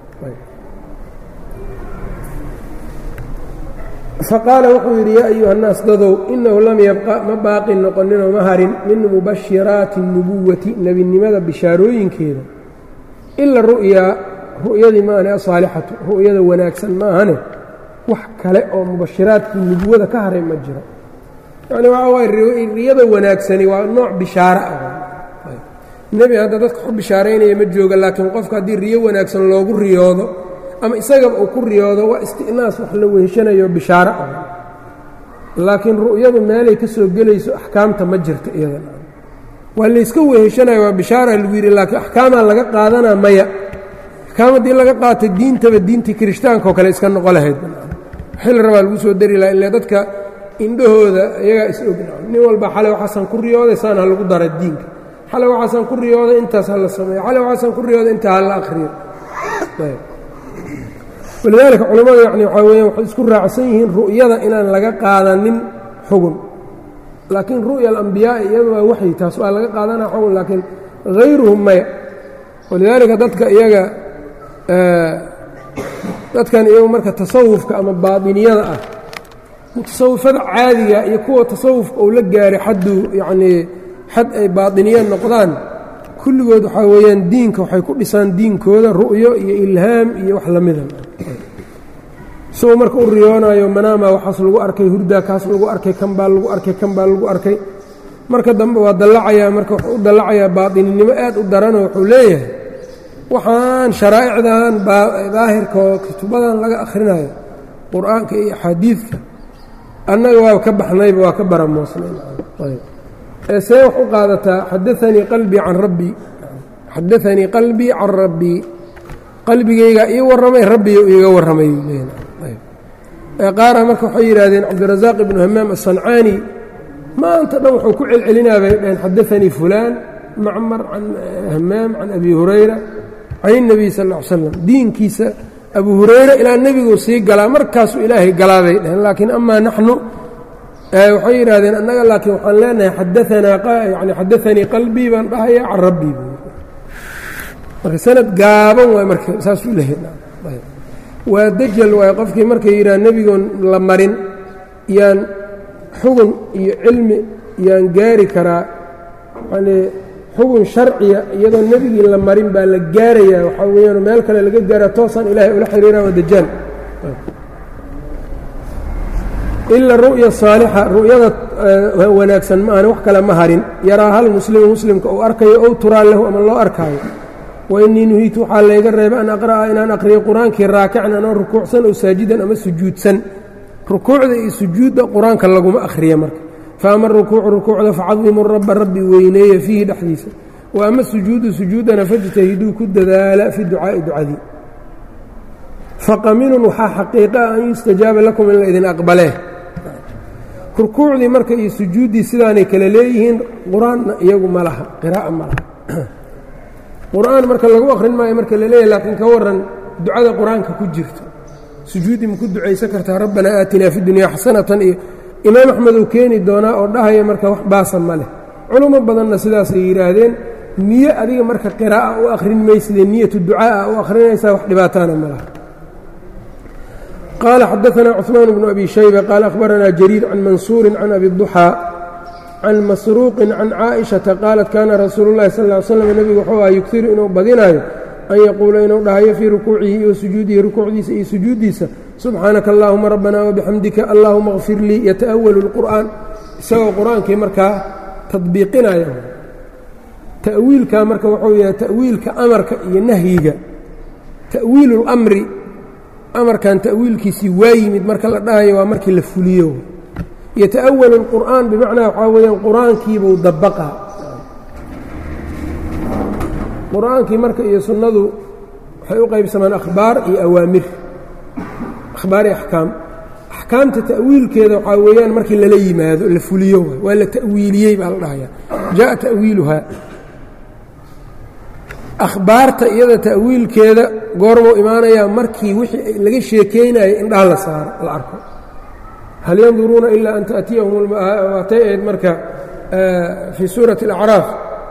faqaala wuxuu yidhi yaa ayuha الnaas dadow inahu lam yabqa ma baaqi noqoninoo ma harin min mubashiraati الnubuwati nebinimada bishaarooyinkeeda ila ru'yaa ru'yadii maahane asaalixatu ru'yada wanaagsan maahane wax kale oo mubashiraadkii nubuwada ka haray ma jiro yani waxaa waay riyada wanaagsani waa nooc bishaaro ah nebi hadda dadka ku bishaaraynaya ma jooga laakiin qofka haddii riyo wanaagsan loogu riyoodo ama isagaba uu ku riyoodo waa isti'naas wax la weheshanayo bishaaro ah laakiin ru'yadu meelay ka soo gelayso axkaamta ma jirta iyada waa layska weheshanayo waa bishaara lagu yidhi laakiin axkaamaa laga qaadanaa maya axkaam haddii laga qaato diintaba diintii kirishtaanka oo kale iska noqo lahayd xil rabaa lagu soo dari laha ile dadka indhahooda iyagaa is og nin walba xalay waxaasan ku riyooday saan ha lagu dara diinka xalay waxaasan ku riyooday intaas ha la sameeyo xalay waxaasan ku riyooday intaa ha la akhriyo walidaalika culammadu yani waxaa weeyaan waxay isku raacsan yihiin ru'yada inaan laga qaadanin xugun laakiin ru'ya alambiyaai iyadu waa waxyi taas waa laga qaadanaa xugun laakiin hayruhum maya walidaalika dadka iyaga dadkan iyagu marka tasawufka ama baatiniyada ah mutasawifada caadiga iyo kuwa tasawufka uu la gaaray xadduu yacnii xad ay baatiniya noqdaan kulligood waxaa weeyaan diinka waxay ku dhisaan diinkooda ru'yo iyo ilhaam iyo wax la mida isagoo marka u riyoonayo manaama waxaas lagu arkay hurdaa kaas lagu arkay kan baa lagu arkay kan baa lagu arkay marka dambe waa dallacayaa marka wuxuu u dallacayaa baatininimo aad u daranoo wuxuu leeyahay waxaan sharaa'icdan daahirka oo kutubadan laga akhrinayo qur-aanka iyo axaadiidka annaga waa ka baxnayba waa ka baramoosnay ee see wax u qaadataa xadaanii qalbii can rabbii xadaanii qalbii can rabbii qalbigaygaa ii warramay rabbiyo iiga warramay qaara marka waxay yidhaahdeen cabdirasaaq ibnu hamaam asancaani maanta dhan wuxuu ku celcelinaa bay dhaheen xadaanii fulaan macmar can hamaam can abi hurayra can الnabiy sal ا ly slam diinkiisa abu hurayra ilaa nebiguu sii galaa markaasuu ilaahay galaa bay dhaheen laakiin amaa naxnu waxay yidhahdeen annaga laakiin waxaan leenahay xadaanaa yani xadaanii qalbii baan dhahaya can rabbii marka sanad gaaban waay marka saasuu lehay waa dajal waay qofkii markay yidhaha nebigoon la marin yaan xugun iyo cilmi yaan gaari karaa yani xugun sharciya iyadoo nebigii la marin baa la gaarayaa waxaa weeyaan meel kale laga gaara toosaan ilaahay ula xiriira waa dajaal ila ru'ya saalixa ru'yada wanaagsan ma ahani wax kale ma harin yaraa hal muslimu muslimka uu arkayo ow turaa lahu ama loo arkaayo wa innii nuhiitu waxaa layga reebay an aqra'a inaan aqriyo qur-aankii raakican anoo rukuucsan oo saajidan ama sujuudsan rukuucda iyo sujuudda qur-aanka laguma akhriya marka fa ama rukuucu rukuucda facadimu raba rabbi weyneeya fiihi dhexdiisa wa ama sujuudu sujuudana fajtahiduu ku dadaala fi ducaa'i ducadii faqaminun waxaa xaqiiqa ah an yustajaaba lakum in la idin aqbalee rukuucdii marka iyo sujuuddii sidaanay kale leeyihiin qur-aanna iyagu ma laha qiraa'a ma laha qur-aan marka lagu akhrin maayo marka la leeyahy laakiin ka warran ducada qur-aanka ku jirto sujuuddii ma ku ducaysan kartaa rabbanaa aatinaa fi dunyaa xasanatan iyo imaam axmed uu keeni doonaa oo dhahaya marka wax baasa ma leh culummo badanna sidaasay yidhaahdeen niye adiga marka qiraa'a u akhrin mayside niyatu ducaa'a u akhrinaysaa wax dhibaataana ma laha qال xdثna cثmaan بن أbي شhيبة qال أخبرnا جرير عن maنsوuر عن أbي الضحى عن masروuq عن cائشhaةa qاaلت kana rasuul الlahi sl اه sلم nebigu wxuu aha yughiru inuu badinayo an yaquula inuu dhahayo fii rukuucihi iyo sujuudihi rukuucdiisa iyo sujuuddiisa subxaanaka اllahuma rabbana وبxamdika allahuma اغfir lii yataأwل الqur'an isagoo qur-aankii markaa tadbiiqinaya ta'wiilka marka wuxuu yahay ta'wiilka amarka iyo nahyiga ta'wiil اlأmri amarkan ta'wiilkiisii waa yimid marka la dhahayo waa markii la fuliyo yata'awalu اlqur'aan bimacnaa waxaa weeyaan qur-aankiibuu dabaqaa qur-aankii marka iyo sunnadu waxay u qaybsamaan akhbaar iyo awaamir akhbaar iyo axkaam axkaamta ta'wiilkeeda waxaa weeyaan markii lala yimaado la fuliyo waa la ta'wiiliyey baa la dhahayaa jaءa ta'wiiluhaa akhbaarta iyada ta'wiilkeeda goormuu imaanayaa markii wixii laga sheekeynayo indhaha la saaro la arko hal yanduruuna ilaa an taأtiyahum waatay ahayd marka fii suurati اlacraaf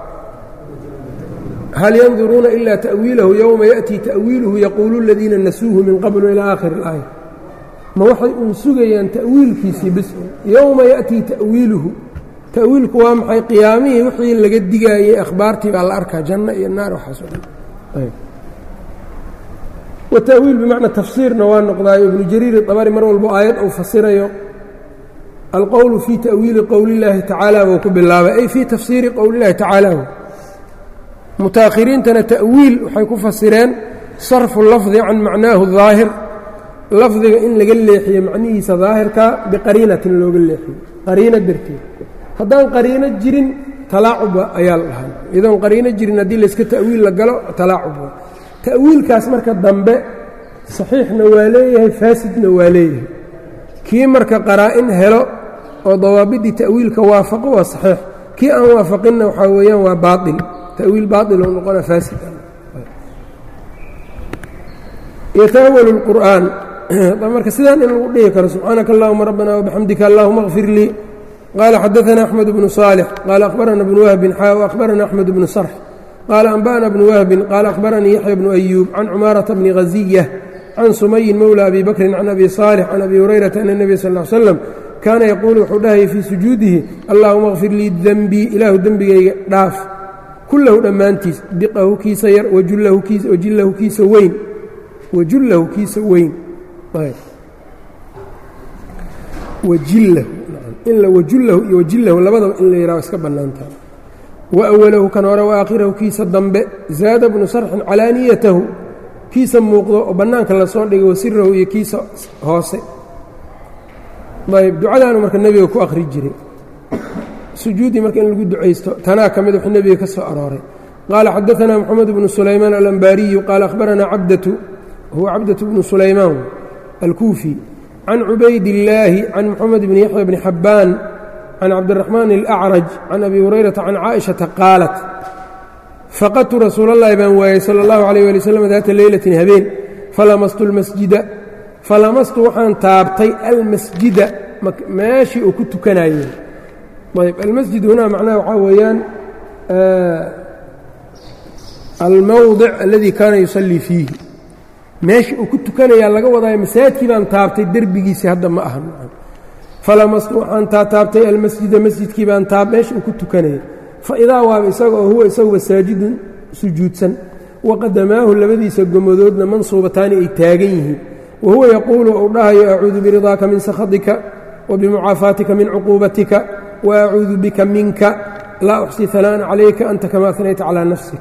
hal yanduruuna ila ta'wiilahu yowma yaأtii ta'wiiluhu yaquulu اladiina nasuuhu min qablu ilى aakhir اlaaya ma waxay uun sugayaan ta'wiilkiisii bis yowma yaأtii ta'wiiluhu ta'wiilku waa maxay qiyaamihii wixii laga digaayey akhbaartii baa la arkaa janno iyo naar waxaas o dhan wata'wiil bimacna tafsiirna waa noqdaayo ibnu jariir dabari mar walbo aayad uu fasirayo alqowlu fii ta'wiili qowli اllaahi tacaala buu ku bilaabay ay fii tafsiiri qowli اllahi tacaala mutaakhiriintana ta'wiil waxay ku fasireen sarfu lafdi can macnaahu daahir lafdiga in laga leexiyo macnihiisa daahirka biqariinatin looga leexiyo qariino darteed haddaan qariino jirin talaacuba ayaa la dhahaa iyadoon qariino jirin haddii layska ta'wiil la galo talaacuba ta'wiilkaas marka dambe saxiixna waa leeyahay faasidna waa leeyahay kii marka qaraa-in helo oo dawaabiddii ta'wiilka waafaqo waa saxiix kii aan waafaqinna waxaa weeyaan waa baail ta'wiil baail oo noqona faasid yata'awalu اlqur'aan marka sidaan in lagu dhihi karo subxaanaka allahuma rabbana wabixamdika allahuma اkfir lii qaala xadaثana axmed bnu صaalix qaala akhbarana bnu wahbin xaa akhbarana axmed bnu sarx qaala anba'na bnu wahbin qaala akhbaranii yaxya bnu ayuub can cumaarata bni ghaziya can sumayin mowla abi bakrin can abi صaalix can abi hurayrata ana nebiya sal ll ly slam kaana yaquulu wuxuu dhahayay fii sujuudihi allahuma اkfir lii denbii ilaahu dembigayga dhaaf kullahu dhammaantiis diqahu kiisa yar wajillahu kiisa weyn wajullahu kiisa weyn wajillahu in la wajullahu iyo wajillahu labadaba in la yidhaho iska bannaantaha wa awalahu kan hore wa aakhirahu kiisa dambe zaada bnu sarxin calaaniyatahu kiisa muuqdo oo bannaanka lasoo dhigay wasirahu iyo kiisa hoose ayb ducadaanu marka nebiga ku akhri jiray sujuuddii marka in lagu ducaysto tanaa ka mid wuxuu nebiga ka soo arooray qaala xadaanaa moxamed bnu sulaymaan alambaariyu qaala akhbaranaa cabdatu huwa cabdatu bnu sulaymaan alkuufi can cubaydillaahi can moxamed bni yaxya bni xabbaan can cabdiraxmaan alacraj can abi hurayrata can caaishata qaalat faqadtu rasuulallahi baan waayey sala allahu calayh waali wasalam daata leylatin habeen falamastu lmasjida falamastu waxaan taabtay almasjida meeshii uu ku tukanayey ayb almasjid hunaa macnaha waxaa weeyaan almowdic aladii kaana yusallii fiihi meesha uu ku tukanayaa laga wadaayo masaajidkii baan taabtay derbigiisii hadda ma aha falamastu waxaan taataabtay almasjida masjidkii baan taab meesha uu ku tukanayay fa idaa waaba isaga oo huwa isaguba saajidun sujuudsan waqadamaahu labadiisa gomadoodna mansuubataani ay taagan yihiin wa huwa yaquulu uu dhahayo acuudu biridaaka min sakhatika wa bimucaafaatika min cuquubatika wa acuudu bika minka laa uxsi hanaan calayka anta kama anayta calaa nafsik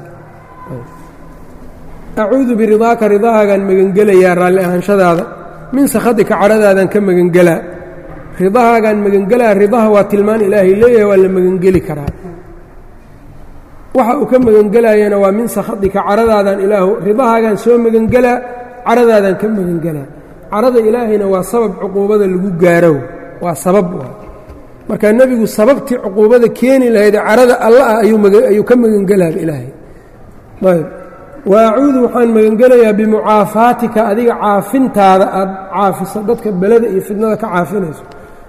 acuudu biridaaka ridahaagaan magangelayaa raalli ahaanshadaada min sakhatika cadhadaadan ka magangelaa ridahaagaan magangelaa ridaha waa tilmaan ilaahay leeyahay waa la magangeli karaa waxa uu ka magangelayana waa min sakhatika cadhadaadan ilaahu ridahaagaan soo magangelaa cadhadaadan ka magangelaa cadhada ilaahayna waa sabab cuquubada lagu gaaro waa sabab marka nebigu sababtii cuquubada keeni lahaydee cadhada alla ah ayuu ka magangelaaba ilaahay ayb wa acuudu waxaan magangelayaa bimucaafaatika adiga caafintaada aad caafiso dadka belada iyo fidnada ka caafinayso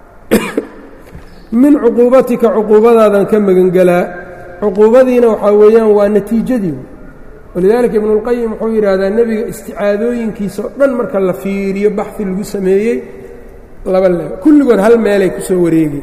min cuquubatika cuquubadaadan ka magangelaa cuquubadiina waxaa weeyaan waa natiijadii walidaalika ibnuulqayim wuxuu yidhaahdaa nebiga isticaadooyinkiisa oo dhan marka la fiiriyo baxfi lagu sameeyey laba le kulligood hal meelay ku soo wareegeen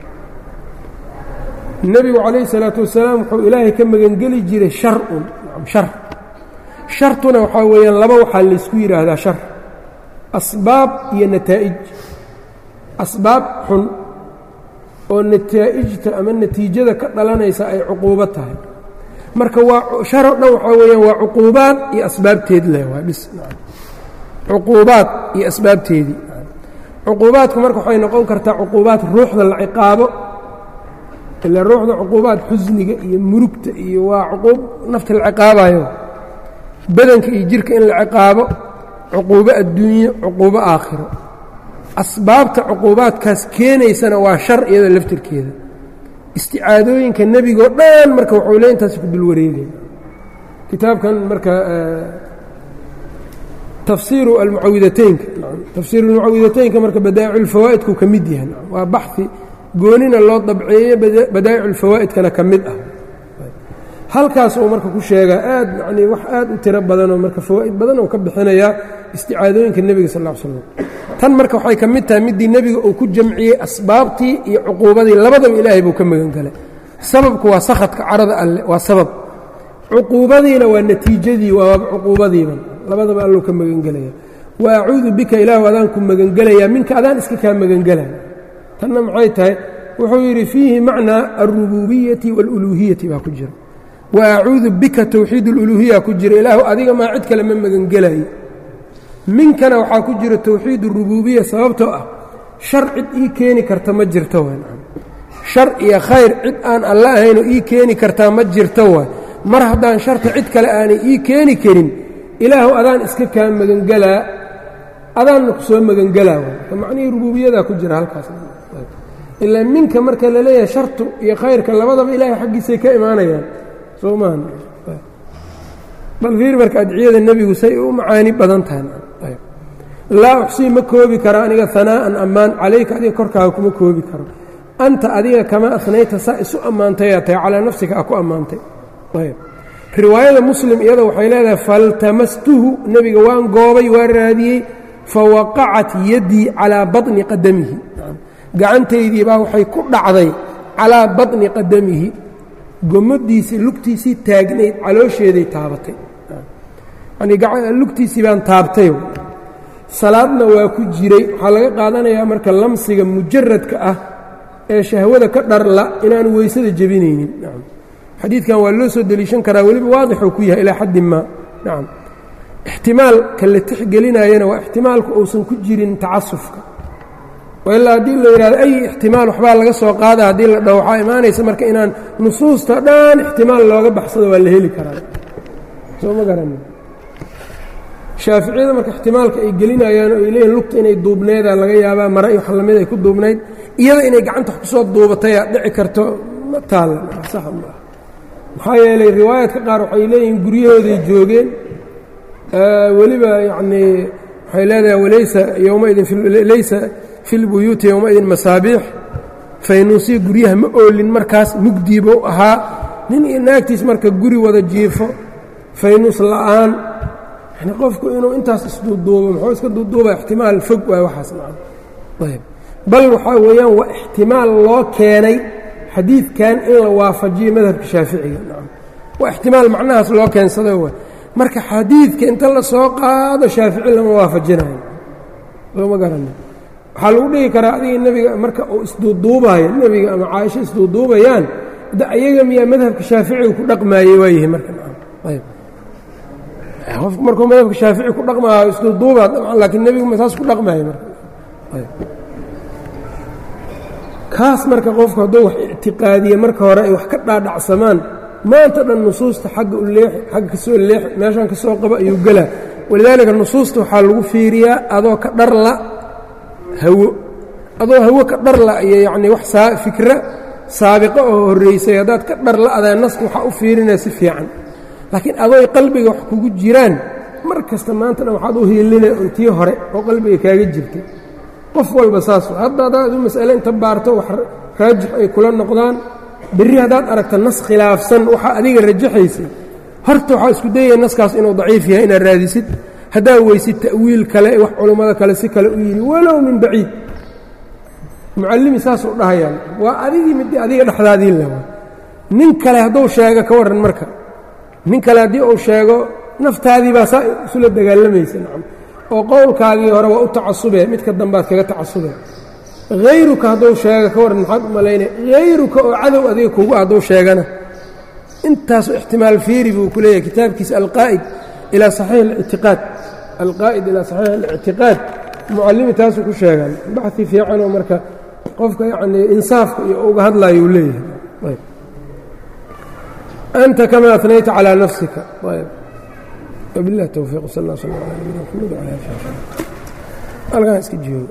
nebigu calayhi salaatu wasalaam wuxuu ilaahay ka magangeli jiray shar-un shar shartuna waxaa weeyaan laba waxaa laysku yidhaahdaa shar asbaab iyo nataa'ij asbaab xun oo nataa'ijta ama natiijada ka dhalanaysa ay cuquubo tahay marka waa sharoo dhan waxaa weeyaan waa cuquubaad iyo asbaabteed leh waa bis cuquubaad iyo asbaabteedii cuquubaadku marka waxay noqon kartaa cuquubaad ruuxda la ciqaabo ila ruuxda cuquubaad xusniga iyo murugta iyo waa cuquub nafta la ciqaabayo badanka iyo jirka in la ciqaabo cuquubo adduunye cuquubo aakhiro asbaabta cuquubaadkaas keenaysana waa shar iyada laftirkeeda isticaadooyinka nebigoo dhan marka wuxuu le intaas ku dul wareegay kitaabkan marka tafsiiru almucawidateynka tafsiiru almucawidateynka marka badaa'icu ulfawaa'idku ka mid yahay waa baxi goonina loo dabceeye badaa'icu ulfawaa'idkana ka mid ah halkaas uu marka ku sheegaa aad yanii wax aad u tiro badanoo marka fawaa'id badan oo ka bixinayaa isticaadooyinka nebiga sal ll ly slam tan marka waxay ka mid tahay middii nebiga uu ku jamciyey asbaabtii iyo cuquubadii labadaba ilaahay buu ka magan galay sababku waa sakhadka carada alleh waa sabab cuquubadiina waa natiijadii waa cuquubadiiba labadaba allou ka magangelaya wa acuudu bika ilaahu adaan ku magangelayaa minka adaan iska kaa magangelaya tanna maxay tahay wuxuu yidhi fiihi macnaa alrububiyati wاluluuhiyati baa ku jira wa acuudu bika towxiid اluluuhiya ku jira ilaahu adiga maa cid kale ma magangelayo minkana waxaa ku jira towxiid اrububiya sababtoo ah shar cid ii keeni karta ma jirto w shar iyo khayr cid aan alla ahaynoo ii keeni kartaa ma jirto waay mar haddaan sharta cid kale aanay ii keeni karin ilaahu adaan iska kaa magangelaa adaanna ku soo magangelaa waay macnihii rubuubiyadaa ku jira halkaas ilaa minka marka la leeyahay shartu iyo khayrka labadaba ilaahay xaggiisay ka imaanayaan soo maaha bal fiir marka adciyada nebigu say u macaani badan tahay laa uxsii ma koobi karo aniga hanaa'an ammaan calayka adiga korkaaga kuma koobi karo anta adiga kama afnayta saa isu ammaantayaa tahay calaa nafsika a ku ammaantay riwaayada muslim iyada waxay leedahay faltamastuhu nebiga waan goobay waa raadiyey fawaqacat yaddii calaa baطni qadamihi gacantaydii baa waxay ku dhacday calaa baطni qadamihi gomadiisii lugtiisii taagnayd caloosheeday taabatay lugtiisii baan taabtay salaadna waa ku jiray waxaa laga qaadanayaa marka lamsiga mujaradka ah ee shahwada ka dharla inaanu weysada jebinaynin xadiidkan waa loo soo deliishan karaa weliba waadixuu ku yahay ilaa xaddi maa nacam ixtimaalka la tixgelinayana waa ixtimaalku uusan ku jirin tacasufka ilaa haddii la yidhahdo ay ixtimaal waxbaa laga soo qaada haddii la dhaho waxaa imaanaysa marka inaan nusuusta dhan ixtimaal looga baxsado waa la heli karaa soo ma garan shaaficiyada marka ixtimaalka ay gelinayaan oo ay leeyihin lugta inay duubneedaa laga yaabaa mara iyo wax lamid ay ku duubnayd iyada inay gacanta wax kusoo duubatayaa dhici karto ma taalla sax maa maxaa yeelay riwaayaadka qaar waxay leeyihiin guryahooday joogeen weliba yacnii waxay leedahay walaysa yowmaidin laysa fi lbuyuuti yowmaidin masaabiix faynuusiya guryaha ma oolin markaas mugdiibuu ahaa nin iyo naagtiis marka guri wada jiifo faynuus la'aan yani qofku inuu intaas isduuduubo muxuu iska duuduuba ixtimaal fog waay waxaas ayb bal waxaa weeyaan waa ixtimaal loo keenay xadiidkan in la waafajiyo madhabka shaaficiga waa ixtimaal macnahaas loo keensado waay marka xadiidka inta la soo qaado shaafici lama waafajinayo looma garani waxaa lagu dhigi karaa adiga nebiga marka uu isduuduubayo nebiga ama caaisho isduuduubayaan da ayaga miyaa madhabka shaaficiga ku dhaqmaayey waayahay marka ayb qofku markuu madhabka shaafici ku dhaqmaayo isduuduubaa dabcan laakiin nebigu ma saas ku dhaqmaayo marka kaas marka qofku hadduu wax ictiqaadiye marka hore ay wax ka dhaadhacsamaan maanta dhan nusuusta xagga u leexi xagga ka soo leexi meeshan ka soo qabo ayuu gelaa walidaalika nusuusta waxaa lagu fiiriyaa adoo ka dharla hawo adoo hawo ka dharla iyo yacnii wax saa fikra saabiqo oo horraysay haddaad ka dharla adaa naska waxaa u fiirinaya si fiican laakiin adooy qalbiga wax kugu jiraan mar kasta maanta dhan waxaad u hiilinaya un tii hore oo qalbiga kaaga jirtay qof walba saas hadda haddaad u mas'ale inta baarto wax raajix ay kula noqdaan berri haddaad aragta nas khilaafsan waxaa adiga rajaxaysay horta waxaa isku dayaya naskaas inuu daciif yahay inaad raadisid haddaa weysid ta'wiil kale wax culummada kale si kale u yidhi walow min baciid mucallimi saasuu dhahayaan waa adigii mid adiga dhexdaadii lewa nin kale hadduu sheego ka warran marka nin kale haddii uu sheego naftaadii baa saa isula dagaalamaysa nacam oo qowlkaagii hore waa u tacasubee midka dambaad kaga tacasubee hayruka hadduu sheega ka warran maxaad u malaynaya hayruka oo cadow adiga kugu hadduu sheegana intaasoo ixtimaal fiiri buu ku leeyahay kitaabkiisa alqaa'id ilaa saxiix alictiqaad alqaa'id ilaa saxiix alictiqaad mucallimi taasuu ku sheegan baxi fiicanoo marka qofka yacnii insaafka iyo uga hadlayo uu leeyahay anta kama atnayta calىa nafsika ayb wabiاllahi towfiiq sal اllah sl ala nabina mxamed wala ali halkaan iska joogo